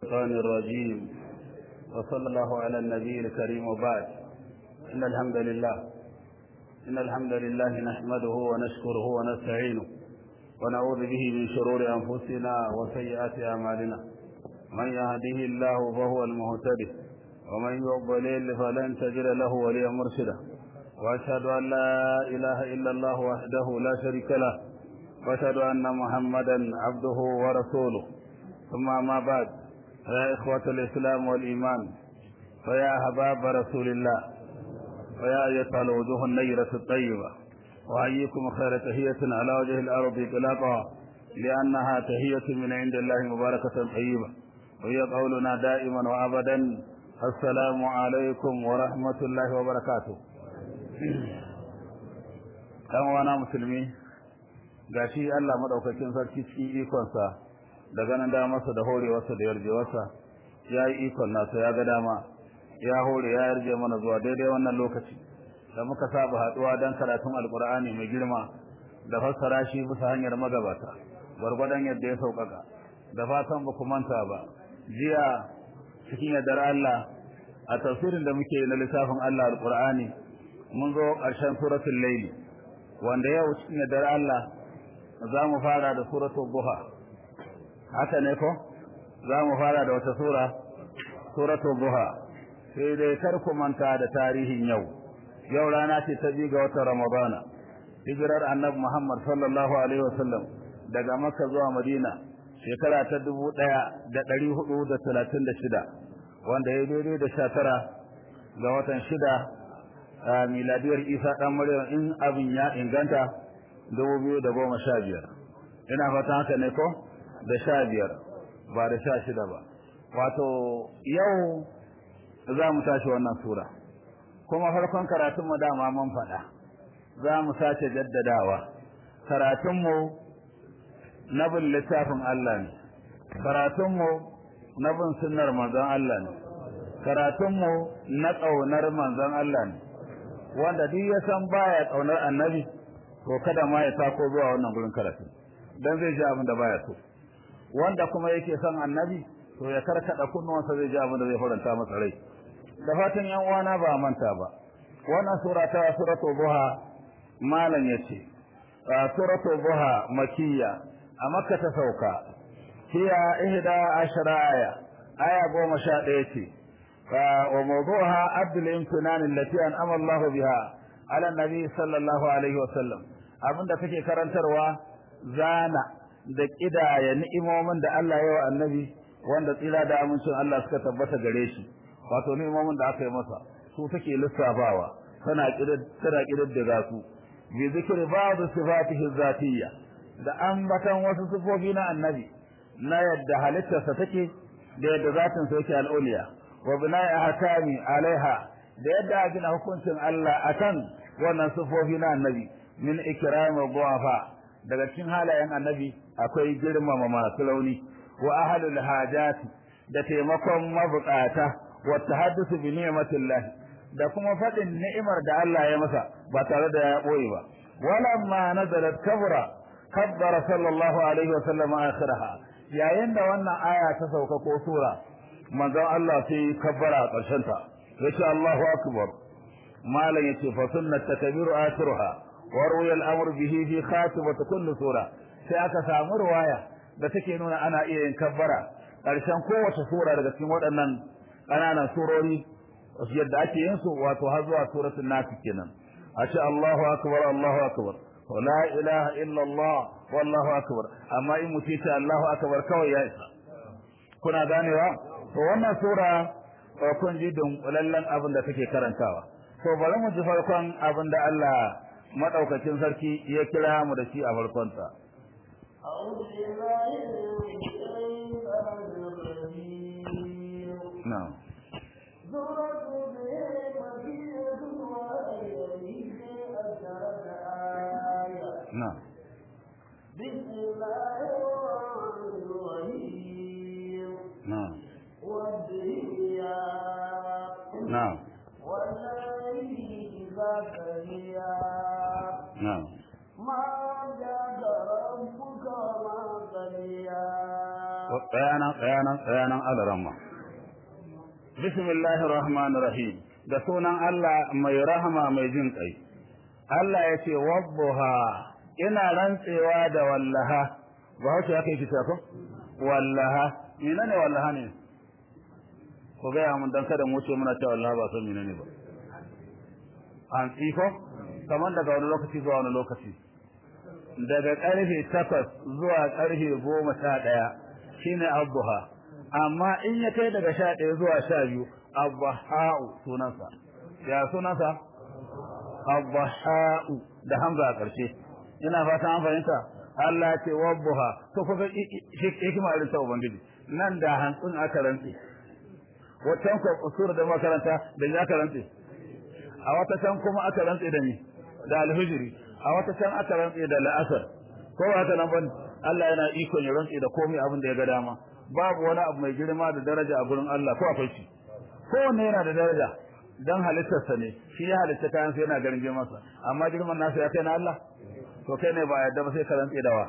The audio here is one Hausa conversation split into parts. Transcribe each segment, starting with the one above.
الشيطان الرجيم وصلى الله على النبي الكريم وبعد إن الحمد لله إن الحمد لله نحمده ونشكره ونستعينه ونعوذ به من شرور أنفسنا وسيئات أعمالنا من يهده الله فهو المهتدي ومن يضلل فلن تجد له وليا مرشدا وأشهد أن لا إله إلا الله وحده لا شريك له وأشهد أن محمدا عبده ورسوله ثم ما بعد فيا إخوة الإسلام والإيمان فيا أحباب رسول الله فيا أيتها الوجوه النيرة الطيبة وأيكم خير تهية على وجه الأرض إطلاقها لأنها تهية من عند الله مباركة طيبة وهي قولنا دائما وأبدا السلام عليكم ورحمة الله وبركاته ɗan wana musulmi gashi Allah madaukakin sarki cikin ikonsa da ganin damarsa da horewarsa da yarjewarsa ya yi ikon nasa ya ga dama ya hore ya yarje mana zuwa daidai wannan lokaci da muka saba haɗuwa don karatun alkur'ani mai girma da fassara shi bisa hanyar magabata gwargwadon yadda ya sauƙaƙa da fatan ba ku manta ba jiya cikin yardar Allah a tafsirin da muke na littafin Allah alkur'ani mun zo ƙarshen suratul laili wanda yau cikin yardar Allah za mu fara da suratul duha haka ne ko za mu fara da wata sura suratul duha sai dai kar ku manta da tarihin yau yau rana ce ta biyu ga watan ramadana hijirar annabi muhammad sallallahu alaihi wasallam daga makka zuwa madina shekara ta dubu ɗaya da ɗari hudu da talatin da shida wanda ya daidai da sha tara ga watan shida a miladiyar isa ɗan maryam in abin ya inganta dubu biyu da goma sha biyar ina fatan haka ne ko da sha biyar ba da sha shida ba wato yau za mu tashi wannan sura kuma farkon karatunmu dama mun faɗa za mu sace jaddadawa karatunmu na bin littafin Allah ne karatunmu na bin sunnar manzon Allah ne karatunmu na ƙaunar manzon Allah ne wanda duk ya san baya ƙaunar annabi to kada ma ya tako zuwa wannan gurin karatu dan zai ji abin da baya so wanda kuma yake son annabi to ya karkada kunnuwansa zai ji abin da zai faranta masa rai da fatan yan uwana ba manta ba wannan sura ta suratul duha malam yace suratul duha makiyya a makka ta sauka hiya ihda ashara aya aya goma sha ɗaya ce wa mawduha abdul imtinan allati an'ama Allah biha ala nabi sallallahu alaihi wa sallam abinda take karantarwa zana da kidaya ni'imomin da Allah ya wa annabi wanda tsira da amincin Allah suka tabbata gare shi wato ni'imomin da aka yi masa su take lissafawa tana kidar tana kidar da su bi zikri ba'd sifatihi zatiyya da ambatan wasu sifofi na annabi na yadda halittarsa take da yadda zatin sa yake al'uliya wa bina'i ahkami alaiha da yadda a gina hukuncin Allah akan wannan sifofi na annabi min ikrami du'afa daga cikin halayen annabi akwai girmama masu rauni wa ahlul hajati da taimakon mabukata wa tahaddusu bi ni'matillah da kuma fadin ni'imar da Allah ya masa ba tare da ya boye ba walamma nazalat kabra kabbara sallallahu alaihi wa sallam akhiraha yayin da wannan aya ta sauka ko sura manzon Allah sai kabbara a ƙarshen ta yace Allahu akbar malan yace fa sunnat takbiru akhiruha wa ruya al-amr bihi fi khatimati kulli sura sai aka samu ruwaya da take nuna ana iya yin kabbara ƙarshen kowace sura daga cikin waɗannan ƙananan surori yadda ake yin su wato har zuwa suratul nas kenan a ce Allahu akbar Allahu akbar wa la ilaha illa Allah wallahu akbar amma in mutum ce Allahu akbar kawai ya isa kuna ganewa to wannan sura kun ji dunkulallen abin da take karantawa to bari mu ji farkon abin da Allah madaukakin sarki ya kira mu da shi a farkon sa أعوذ بالله من الشيطان الرجيم na'am سورة مكية وآية عشرة آية na'am بسم الله الرحمن الرحيم na'am والدنيا na'am والليل إذا سريا na'am ما جاد ربك ما قليا tsayanan tsayanan tsayanan alaramma bismillahir rahmanir rahim da sunan Allah mai rahama mai jin kai Allah ya ce wabbuha ina rantsewa da wallaha ba hausa ya kai kisa ko wallaha menene wallaha ne ko ga mun dan kada mu ce muna cewa wallaha ba san menene ba an tsiko kamar daga wani lokaci zuwa wani lokaci daga karfe takwas zuwa karfe goma sha ɗaya shine abduha amma in ya kai daga sha ɗaya zuwa sha biyu abduha'u sunansa ya sunansa abduha'u da hamza a ƙarshe ina fata an fahimta Allah ya ce wabbuha to ko ga hikima irin ta ubangiji nan da hantsin aka rantse wata ko usur da makaranta da ya aka rantse a wata can kuma aka rantse da ni da alhijri a wata can aka rantse da la'asar ko haka nan ban Allah yana iko ya rantse da komai abin da ya ga dama babu wani abu mai girma da daraja a gurin Allah ko akwai shi kowanne yana da daraja dan halittarsa ne shi ya halitta kayan sai yana ganin girmansa amma girman nasa ya kai na Allah to kai ne ba yadda ba sai ka rantse dawa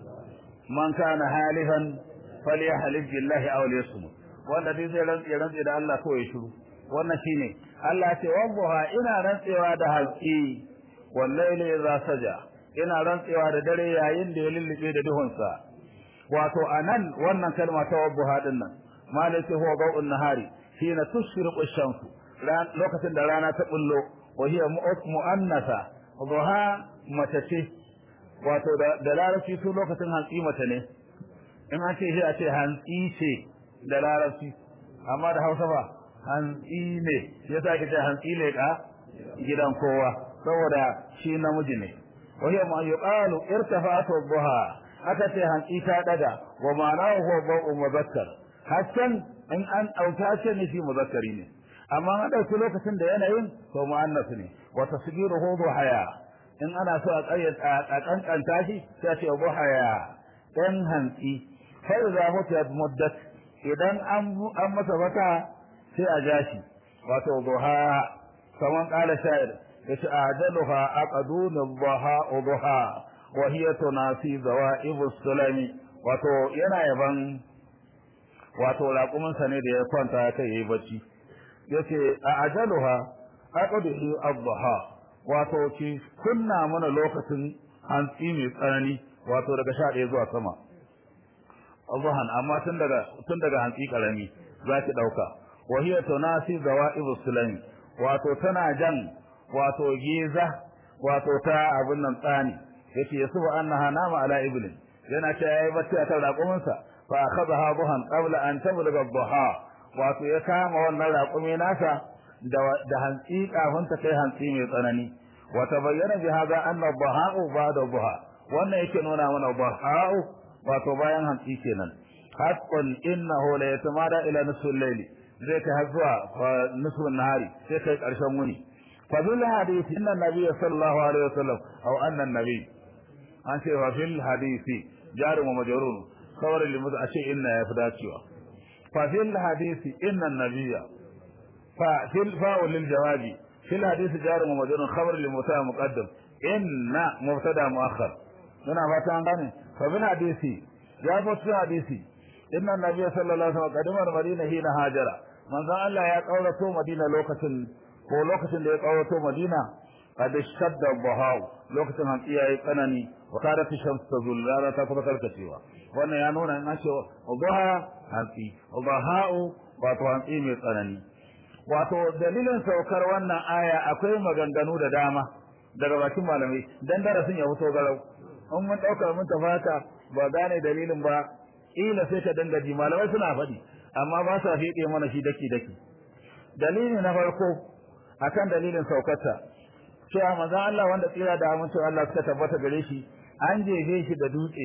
man kana halihan falyahlif billahi aw liyasmut wanda dai zai rantse rantse da Allah ko ya shiru wannan shine Allah ce wallaha ina rantsewa da halqi wallahi idza saja ina rantsewa da dare yayin da ya lullube da duhunsa wato anan wannan kalma ta wabbuha din nan malaka huwa ba'un nahari hina tushriqu ash-shamsu lokacin da rana ta bullo wa hiya mu'annasa dhuha matace wato da larabci su lokacin hantsi mata ne in an ce shi a ce hantsi ce da larabci amma da hausa ba hantsi ne shi yasa ake ce hantsi ne ka gidan kowa saboda shi namiji ne wa hiya ma yuqalu irtafa'at dhuha aka ce hantsi ta daga wa ma'anahu huwa ba'u muzakkar hakan in an dauka ce ne shi muzakkari ne amma an dauki lokacin da yanayin to mu'annas ne wa tasgiruhu dhuhaya in ana so a ƙayyata a kankanta shi sai ce buhaya dan hantsi fa idza mutiyat muddat idan an an masa baka sai a jashi wato duha kaman qala sha'ir yace ajaluha aqdun dhuha dhuha wa hiya tunasi zawa'ib as-sulami wato yana yaban wato raƙumin sa ne da ya kwanta kai yayi bacci yace ajaluha aqdu ad-dhuha wato ki kunna mana lokacin hantsi mai tsanani wato daga sha ɗaya zuwa sama zuhan amma tun daga tun daga hantsi karami za ki ɗauka wa hiya tunasi zawaibu sulami wato tana jan wato giza wato ta abin nan tsani yace yasubu annaha nama ala iblin yana ta yayi bacci akan raƙuminsa fa akhadha buhan qabla an tablugha dhuha wato ya kama wannan raƙumi nasa da hantsi kafin ta kai hantsi mai tsanani wa tabayyana bi hada anna dhaha'u ba'da dhaha wannan yake nuna mana dhaha'u wato bayan hantsi kenan haqqan innahu la yatamada ila nisfil layli zai kai har zuwa nisfin nahari sai kai karshen wuni fa bil hadisi inna nabiy sallallahu alaihi wasallam aw anna nabi an ce wa fil hadisi jarum wa majrur kawar limu a ce inna ya fi dacewa fa fil hadisi inna nabiyya ففي الفاء للجواب في الحديث جار ومجرور خبر للمبتدا مقدم ان مبتدا مؤخر هنا فاتان غني ففي الحديث يا في الحديث ان النبي صلى الله عليه وسلم قدم المدينه حين هاجر من ذا الله يا قولته مدينه لوكacin ko lokacin da ya kawato madina qad shadda dhahaw lokacin hanci yayi tsanani wa kada fi shams tazul rana ta kuma karkacewa wannan ya nuna in an ce dhaha hanci dhaha'u wato hanci mai tsanani wato dalilin saukar wannan aya akwai maganganu da dama daga bakin malamai dan darasin ya fito garau in mun dauka mun tafata ba gane dalilin ba ila sai ka danga ji malamai suna faɗi amma ba sa fiɗe mana shi daki daki dalili na farko akan dalilin saukarta cewa manzo Allah wanda tsira da amincin Allah suka tabbata gare shi an jefe shi da dutse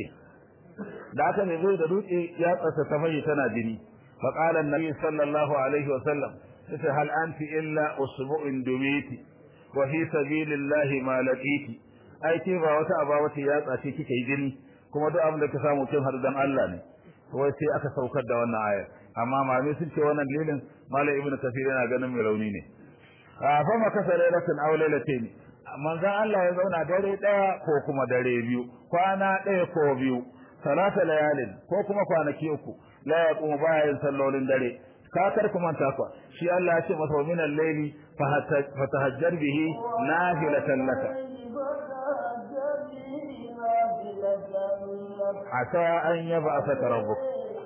da aka jefe da dutse ya tsasa ta mai tana jini فقال النبي صلى الله عليه وسلم هل أنت إلا أسبوع دميتي وفي سبيل الله ما لقيتي ai ke ba wata aba wata yatsa ce kike jini kuma duk abin da ka samu kin har dan Allah ne wai sai aka saukar da wannan aya amma malami sun ce wannan dalilin malai ibnu kafir yana ganin mai rauni ne a fa ma kasa lailatin aw lailatayn manzon Allah ya zauna dare daya ko kuma dare biyu kwana daya ko biyu salata layalin ko kuma kwanaki uku la yaqumu baya yin sallolin dare ka kar ku manta kwa shi Allah ya ce masa min al-layli fatahajjar bihi nafilatan laka asa an yab'athaka rabbuk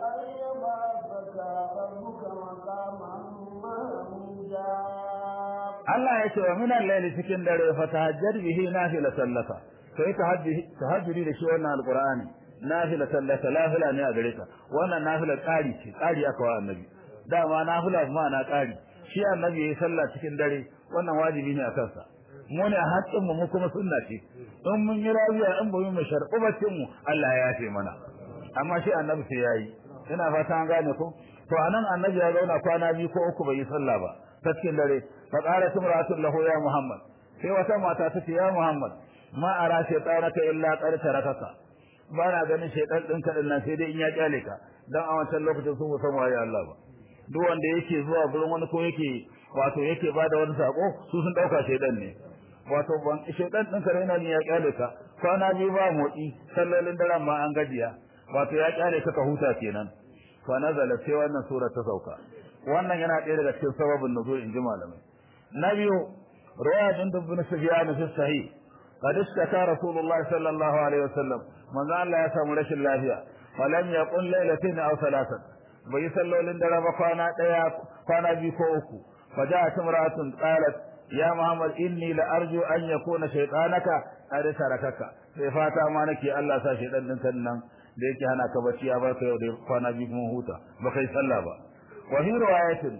Allah ya ce wa min al-layli cikin dare fatahajjar bihi nafilatan laka kai tahajjudi da shi wannan alqur'ani nafilatan laka nafila ne a gare ka wannan nafila ƙari ce ƙari aka wa annabi dama nafila ma na ƙari shi annabi yayi sallah cikin dare wannan wajibi ne a kansa mu ne a haƙƙin mu kuma sunna ce in mun yi rabiya in bamu mu sharɓu bacin mu Allah ya yafe mana amma shi annabi sai yayi ina fata an gane ko to anan annabi ya zauna kwana biyu ko uku bai yi sallah ba ta cikin dare fa qalat imra'atun lahu ya muhammad sai wata mata ta ce ya muhammad ma ara shaytanaka illa qad tarakaka ba na ganin shaytan din ka nan sai dai in ya kyale ka dan a wancan lokacin su san waye Allah ba duk wanda yake zuwa gurin wani ko yake wato yake bada wani sako su sun dauka shaytan ne wato ban shaytan din ka yana ne ya kyale ka kwana biyu ba motsi sallolin daren ma an gajiya wato ya kyale ka ka huta kenan fa nazala sai wannan sura ta sauka wannan yana ɗaya daga cikin sababin nuzul in ji malamai na biyu ruwaya din ibn sufyan fi sahih قد اشتكى رسول الله صلى الله عليه وسلم من قال لا يسمى رش اللافية ولم يقل ليلتين أو ثلاثة ويسلوا لندر بقانا ديا قانا بيكوكو فجاءت امرأة قالت يا محمد إني لأرجو أن يكون شيطانك قد تركك فاتا ما نكي الله سا شيطان ننتن da yake hana ka bacci ya baka yau da kwana biyu kuma huta ba kai sallah ba wa fi riwayatin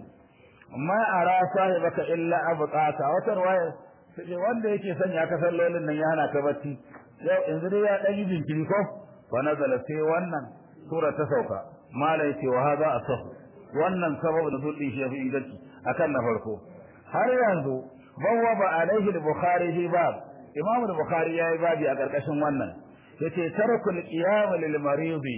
ma ara sahibaka illa abqaka wata riwaya sai wanda yake sanya ka sallolin nan ya hana ka bacci yau yanzu dai ya dan yi jinkiri ko wa nazala sai wannan sura ta sauka mala yace wa hada asah wannan sabab nuzul din shi fi inganci akan na farko har yanzu bawwaba alaihi al-bukhari fi bab imam al-bukhari yayi babi a karkashin wannan yace tarakul qiyam lil maridi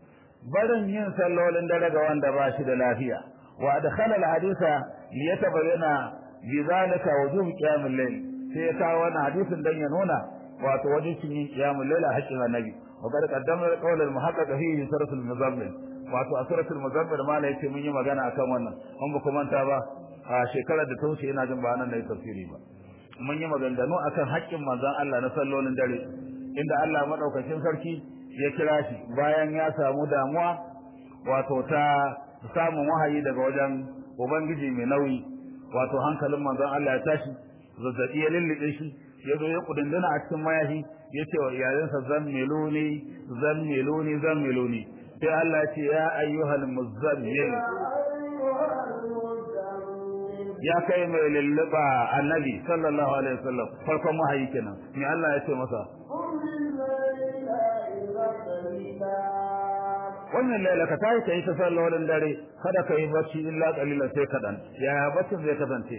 barin yin sallolin dare ga wanda ba shi da lafiya wa adkhala al-haditha liyatabayyana bizalika wujub qiyam al-layl sai ya kawo wannan hadisin dan ya nuna wato wajibin yin qiyamul layl a haƙƙin annabi wa qad qaddama qawl al-muhaqqiq fi suratul muzammil wato a suratul muzammil ma la yace mun yi magana akan wannan mun ba kuma ta ba a shekarar da ta wuce ina jin ba nan da tafsiri ba mun yi maganganu akan haƙƙin manzon Allah na sallolin dare inda Allah madaukakin sarki ya kira shi bayan ya samu damuwa wato ta samun wahayi daga wajen ubangiji mai nauyi wato hankalin manzon Allah ya tashi zazzabi ya lullube shi ya zo ya kudindina a cikin mayafi ya ce wa iyayensa zan meloni zan meloni zan meloni sai Allah ya ce ya ayyuhal muzammil ya kai mai lulluba annabi sallallahu alaihi wasallam farkon wahayi kenan me Allah ya ce masa wannan laila ka tayi kai ta sallolin dare kada ka yi bacci illa qalilan sai kadan yaya baccin zai kasance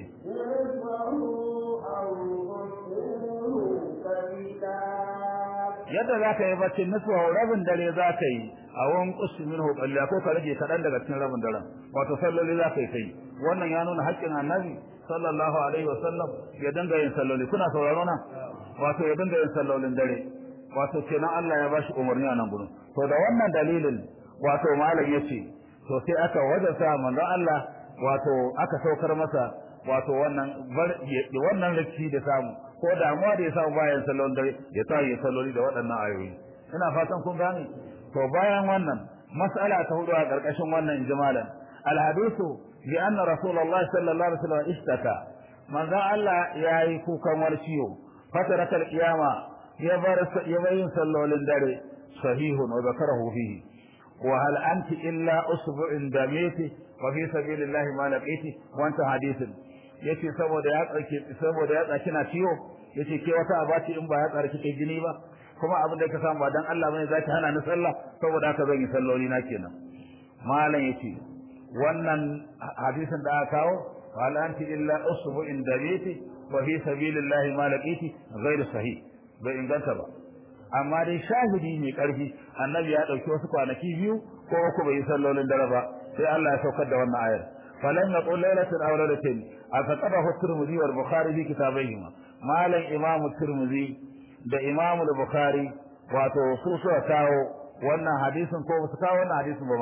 yadda za ka yi bacci nasuwa rabin dare za ka yi a wani kusa min hukalla ko ka rage kaɗan daga cikin rabin daren wato salloli za ka yi kai wannan ya nuna haƙƙin annabi sallallahu alaihi wasallam ya dinga yin salloli kuna sauraro na wato ya dinga yin sallolin dare wato kenan Allah ya bashi umarni a nan gurin to da wannan dalilin wato malam yace to sai aka wajasa manzon Allah wato aka saukar masa wato wannan wannan rikici da samu ko damuwa da ya samu bayan sallon dare ya sa ya salloli da waɗannan ayoyi ina fatan kun gane to bayan wannan mas'ala ta hudu a ƙarƙashin wannan jimalan alhadisu bi anna rasulullahi sallallahu alaihi wasallam ishtaka manzo Allah yayi kukan wani ciwo fatarakal qiyama ya bar ya bayin sallolin dare sahihun wa zakarahu fihi wa hal anti illa usbu'in damiti wa fi sabilillahi ma laqiti wa anta hadithun yace saboda ya tsarki saboda ya tsaki na ciwo yace ke wata abaci in ba ya tsarki kai jini ba kuma abin da ka samu ba dan Allah bane zaki hana ni sallah saboda haka zan yi salloli na kenan malam yace wannan hadisin da aka kawo wal anti illa usbu in dabiti wa fi sabilillahi ma laqiti ghairu sahih bai inganta ba amma dai shahidi mai karfi annabi ya dauki wasu kwanaki biyu ko uku bai yi sallolin dare ba sai Allah ya saukar da wannan ayar falan yaqul laylatan aw laylatayn afaqadahu at-tirmidhi wal bukhari fi kitabayhima malam imam at-tirmidhi da imam al-bukhari wato su suka kawo wannan hadisin ko su kawo wannan hadisin ba ma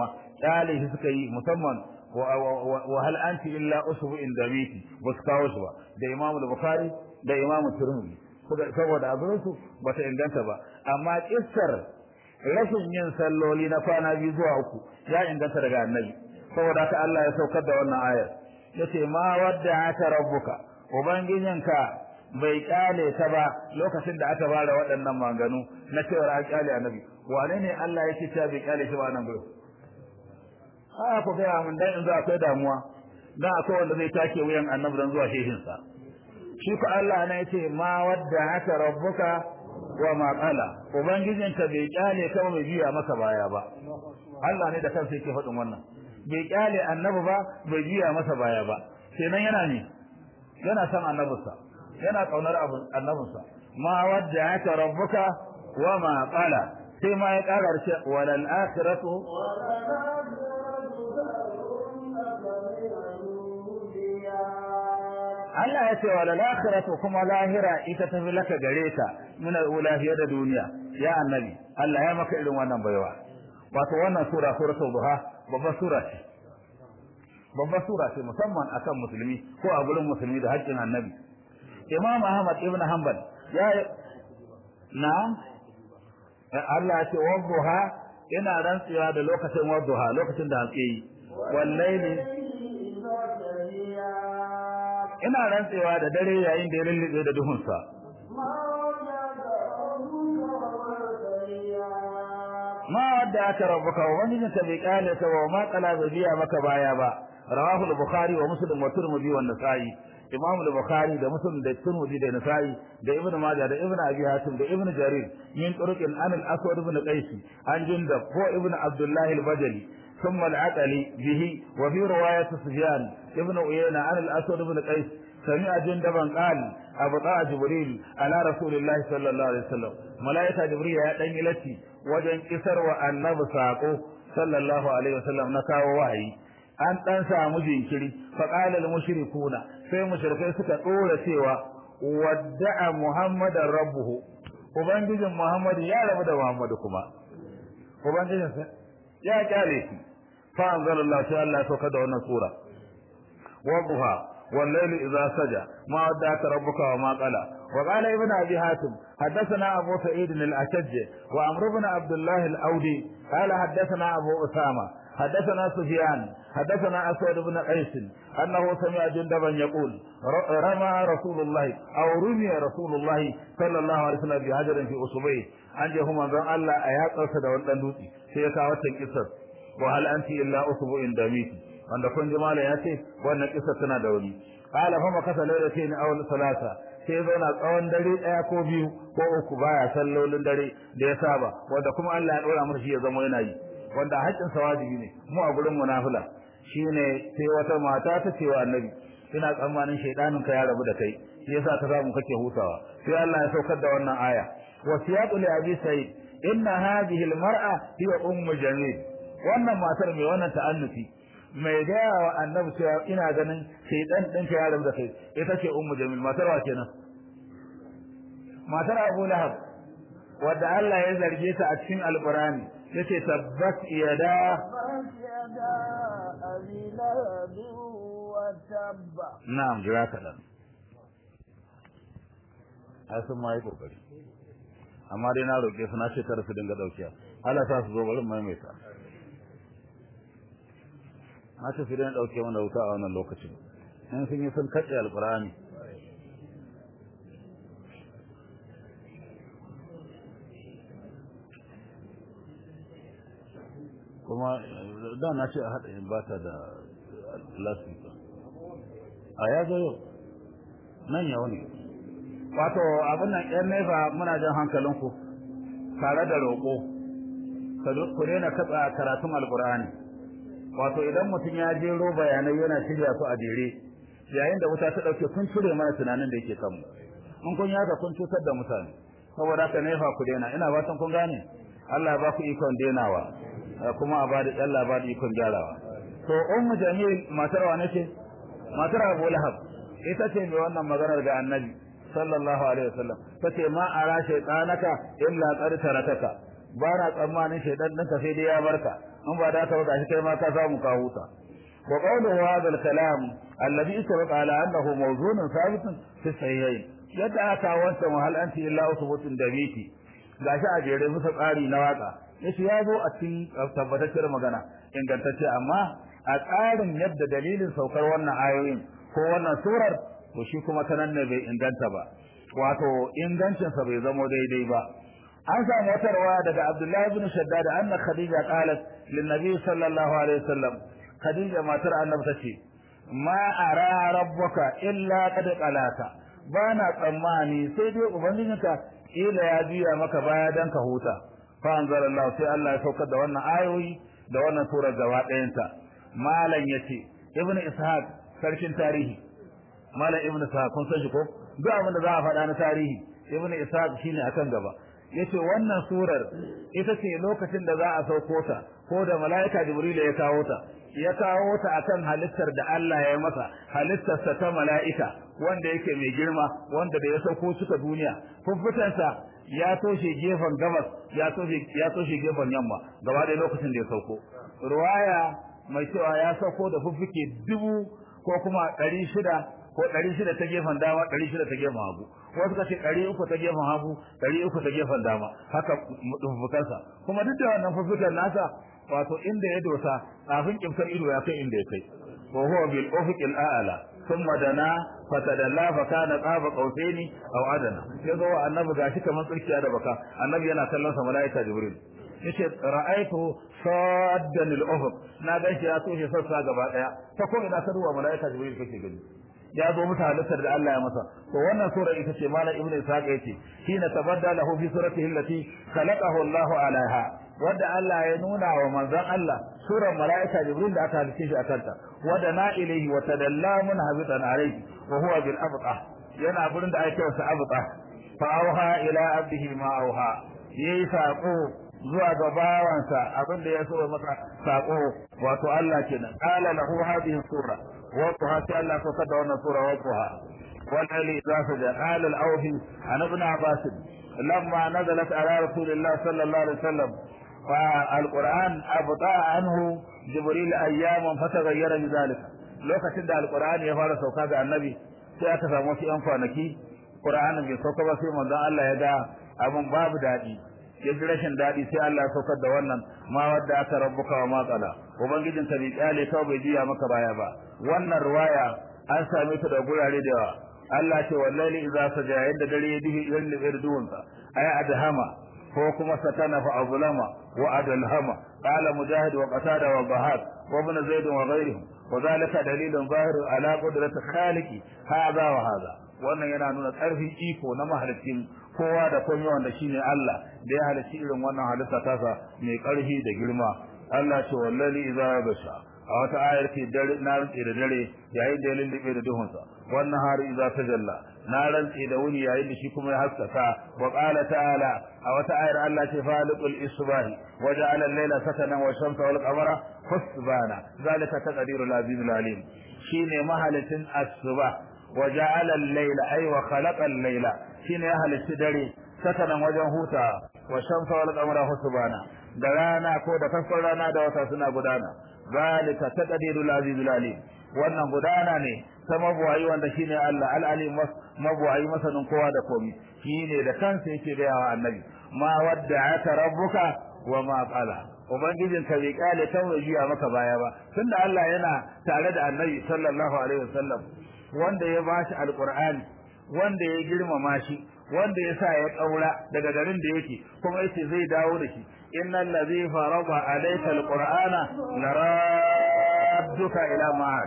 dale shi suka yi musamman wa hal anti illa usbu in damiti ba su kawo shi ba da imamu bukhari da imamu tirmidhi saboda abin su bata inganta ba amma kissar rashin yin salloli na kwana biyu zuwa uku ya inganta daga annabi saboda haka Allah ya saukar da wannan ayar yace ma wadda aka rabbuka ubangijinka bai kyale ta ba lokacin da aka bada waɗannan maganganu na cewa an kyale annabi wane ne Allah yake cewa bai kyale shi ba nan gurin a ku ga mun dan in za akwai damuwa dan akwai wanda zai take wuyan annabi dan zuwa shehin sa shi ko Allah ne yace ma wadda aka rabbuka wa ma qala ubangijinka bai kyale ka bai biya maka baya ba Allah ne da kansa yake faɗin wannan bai kyale annabi ba bai biya masa baya ba kenan yana ne yana san annabinsa yana kaunar annabinsa ma wadda aka rabbuka wa ma qala sai ma ya ƙara ce walal akhiratu Allah ya ce walal akhiratu kuma lahira ita tafi laka gare ka min al-ulahiya da duniya ya annabi Allah ya maka irin wannan baiwa wato wannan sura suratul duha babbar sura ce babbar sura ce musamman akan musulmi ko a gurin musulmi da haƙƙin annabi Imam Ahmad ibn Hanbal ya na'am Allah ya ce wadduha ina rantsuwa da lokacin wadduha lokacin da hantsi yi wallahi ina rantsuwa da dare yayin da ya lullube da duhunsa ma wadda aka rabbuka wa wani ta bai kale ta wa ma kala bai biya maka baya ba rawahu al-bukhari wa muslim wa tirmidhi wa nasa'i imam al-bukhari da muslim da tirmidhi da nasa'i da ibnu majah da ibnu abi hatim da ibnu jarir min turuqin an al-aswad ibn qais an jundab ko ibnu abdullah al-bajali ثم العقلي به وفي رواية سفيان ابن عيينة عن الأسود بن قيس سمع جندبا قال أبطاء جبريل على رسول الله صلى الله عليه وسلم ملائكة جبريل يا دني لتي وجن كسر وأنب ساقو صلى الله عليه وسلم نكاو وحي an dan samu jinkiri fa qala al mushrikuna sai mushrikai suka dora cewa wadda'a muhammadan rabbuhu ubangijin muhammad ya rabu da muhammad kuma ubangijin sa ya kyale shi fa anzalallahu sai Allah ya sauka da wannan sura wadduha والليل إذا سجى ما ودعك ربك وما قلى وقال ابن أبي حاتم حدثنا أبو سعيد الأشج وعمرو بن عبد الله الأودي قال حدثنا أبو أسامة حدثنا سفيان حدثنا أسود بن قيس أنه سمع جندبا يقول رمى رسول الله أو رمي رسول الله صلى الله عليه وسلم بحجر في أصبعه أن جهما بأن الله أيات أسد والأندوتي سيكا وتنكسر وهل أنت إلا أصبع دميتي wanda kun ji malam ya ce wannan kisa tana da wuri qala fa makasa lailatayn aw salasa sai zauna tsawon dare daya ko biyu ko uku baya sallolin dare da ya saba wanda kuma Allah ya dora masa shi ya zama yana yi wanda haƙƙin sa wajibi ne mu a gurin munafila shine sai wata mata ta ce wa annabi ina tsammanin shaydanin ka ya rabu da kai shi yasa ka samu kake hutawa sai Allah ya saukar da wannan aya wasiyatu li abi sa'id inna hadhihi almar'a hiya ummu jamil wannan matar mai wannan ta'annufi mai gaya wa annabi cewa ina ganin shaidan din ka yaron da kai ita ce ummu jamil matar wa kenan matar abu lahab wadda Allah ya zarge ta a cikin alqurani yace tabbat yada na'am jira ka dan ai sun ma yi kokari amma dai na roƙe su na ce kar su dinga daukiya Allah sa su zo bari maimaita na ce su daina ɗauke mana wuta a wannan lokacin in sun yi sun katse alƙur'ani kuma da na ce a haɗa in ba ta da lasika a ya zo yau nan yau ne wato abin nan ƴan nefa muna jan hankalinku tare da roƙo ku daina katsa karatun alƙur'ani wato idan mutum ya jero bayanai yana shirya su a jere yayin da wuta ta dauke kun cire mana tunanin da yake kanmu in kun yaka kun cutar da mutane saboda haka nefa ku daina ina fatan kun gane Allah ba ku ikon denawa kuma a bada Allah ba da ikon gyarawa to ummu jamil matar wa nake matar Abu Lahab ita ce mai wannan maganar ga Annabi sallallahu alaihi wasallam tace ma ara shaytanaka illa qad tarakaka ba na tsammanin shaydan ɗinka sai dai ya barka in ba da ka ba gashi kai ma ka samu ka huta wa qawluhu hadha al-kalam alladhi israt ala annahu mawzunun thabitun fi sahihayn yadda aka wanta wahal anti illa usbutun dabiti gashi a jere musa tsari na waka yace ya zo a cikin tabbatacciyar magana ingantacce amma a tsarin yadda dalilin saukar wannan ayoyin ko wannan surar to shi kuma ta nan ne bai inganta ba wato ingancinsa bai zamo daidai ba an samu wata rawa daga Abdullahi ibn Shaddad anna Khadija qalat lin Nabi sallallahu alaihi wasallam Khadija matar Annabi tace ma ara rabbuka illa qad qalata bana tsammani sai dai ubangijinka ila ya biya maka baya dan ka huta fa anzalallahu sai Allah ya saukar da wannan ayoyi da wannan sura gaba ɗayanta malam yace ibn ishaq sarkin tarihi malam ibn ishaq kun san shi ko duk abin da za a faɗa na tarihi ibn ishaq shine akan gaba yace wannan surar ita ce lokacin da za a sauko ta ko da malaika jibril ya kawo ta ya kawo ta akan halittar da Allah ya masa halittarsa ta mala'ika wanda yake mai girma wanda da ya sauko suka duniya fuffutansa ya toshe gefen gabas ya toshe ya toshe gefen yamma gaba da lokacin da ya sauko ruwaya mai cewa ya sauko da fuffuke dubu ko kuma ɗari shida ko ɗari shida ta gefen dama ɗari shida ta gefen hagu wasu kace ɗari uku ta gefen hagu ɗari uku ta gefen dama haka fuffukansa kuma duk da wannan fuffukan nasa wato inda ya dosa kafin kimsar ido ya kai inda ya kai wa huwa bil ufuqil a'la thumma dana fatadalla fa kana qaba qausaini aw adana yazo wa annabi gashi kamar tsirkiya da baka annabi yana kallon sa malaika jibril yace ra'aytu saddan al ufuq na ga shi ya toshe sassa gaba daya ta ko ina sarwa malaika jibril kake gani ya zo musu halittar da Allah ya masa to wannan sura ita ce malam ibnu ishaq yace hina tabadda lahu fi suratihi allati khalaqahu Allah alaiha wanda Allah ya nuna wa manzon Allah surar malaika jibril da aka halice shi akanta wada na ilaihi wa tadalla mun habitan alaihi wa huwa bil abqa yana gurin da ake sa abqa fa auha ila abdihi ma auha yayi sako zuwa ga bawansa abin da ya so masa sako wato Allah kenan qala lahu hadhihi sura وقها تعالى فقد وانا سورة وقها والليل إذا سجى قال الأوفي عن ابن عباس لما نزلت على رسول الله صلى الله عليه وسلم فالقرآن أبطأ عنه جبريل أياما فتغير بذلك لو كتد القرآن يفعل سوكا النبي سيأتى فموسي أنفانكي قرآن من سوكا بسي من ذا الله يدعى أبن باب دادي ya ji rashin daɗi sai Allah ya saukar da wannan ma wadda aka rabbuka wa matsala ubangijin ka bai kyale kawai bai jiya maka baya ba wannan ruwaya an same ta da gurare da yawa Allah ce wallahi idza saja yadda dare ya dihi irin da irduwan sa ay adhama ko kuma satana fa azlama wa adalhama qala mujahid wa qatada wa bahad wa ibn zaid wa ghayrihim wa zalika dalilun zahir ala qudrati khaliqi hadha wa hadha wannan yana nuna ƙarfin iko na mahalicin kowa da komai wanda shine Allah da ya halicci irin wannan halitta tasa mai ƙarfi da girma Allah ce wallahi idza basha a wata ayar ce dare na rantse da dare yayin da ya lullube da duhunsa wannan hari idza tajalla na rantse da wuni yayin da shi kuma ya haskaka wa qala ta'ala a wata ayar Allah ce faliqul isbahi wa ja'ala al-layla sakanan wa shamsa wal qamara husbana zalika taqdirul azizul alim shine mahalicin asbah وجعل الليل أي وخلق الليل شين أهل السدري سكنا وجن هوتا والشمس والقمر حسبانا درانا كودا كفرانا دوتا سنا غدانا ذلك تقدير العزيز العليم wannan gudana ne ta mabuwayi wanda shine Allah al-alim mabuwayi masanin kowa da komai shine da kansa yake da yawa annabi ma wadda'aka rabbuka wa ma qala ubangijin ka bai kale tawajiya maka baya ba tunda Allah yana tare da annabi sallallahu alaihi wasallam wanda ya bashi alqur'ani wanda ya girmama shi wanda ya sa ya kaura daga garin da yake kuma yace zai dawo da shi innal ladhi farada alayka alqur'ana laradduka ila ma'ad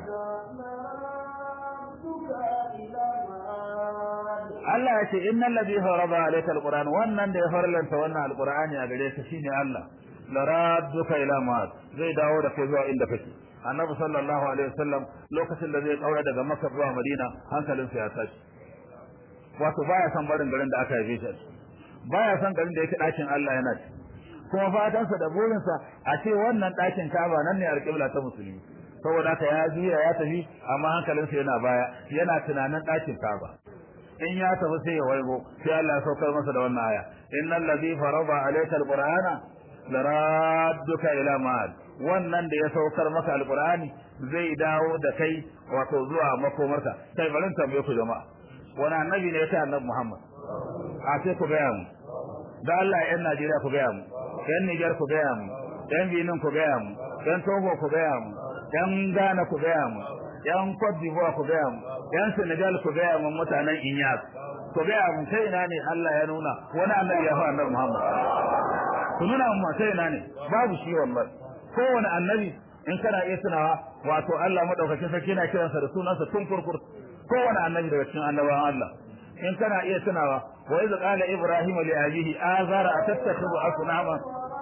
Allah ya ce innal ladhi farada alayka alqur'ana wannan da ya farlanta wannan alqur'ani a gare ka shine Allah laradduka ila ma'ad zai dawo da kai zuwa inda kake annabi sallallahu alaihi wasallam lokacin da zai kaura daga makka zuwa madina hankalinsa ya tashi wato baya son barin garin da aka haife shi baya son garin da yake dakin Allah yana ci kuma fatansa da burinsa a ce wannan dakin Kaaba nan ne alƙibla ta musulmi saboda haka ya juya ya tafi amma hankalinsa yana baya yana tunanin dakin Kaaba in ya tafi sai ya waigo sai Allah ya saukar masa da wannan aya innal ladhi farada alayka alqur'ana laradduka ila ma'ad wannan da ya saukar maka alqur'ani zai dawo da kai wato zuwa makomarka kai bari tambaye ku jama'a wani annabi ne ya ta annabi Muhammad a sai ku gaya mu da Allah yan Najeriya ku gaya mu yan Niger ku gaya mu yan Benin ku gaya mu yan Togo ku gaya mu yan Ghana ku gaya mu yan Cote d'Ivoire ku gaya mu yan Senegal ku gaya mu mutanen Inyas ku gaya mu sai ina ne Allah ya nuna wani annabi ya fa annabi Muhammad ku nuna mu sai ina ne babu shi wallahi kowane annabi in kana iya tunawa wato Allah madaukakin sarki yana kiransa da sunansa tun kurkur kowane annabi daga cikin annabawan Allah in kana iya tunawa wa iz qala ibrahim li abihi azara atattakhidhu asnama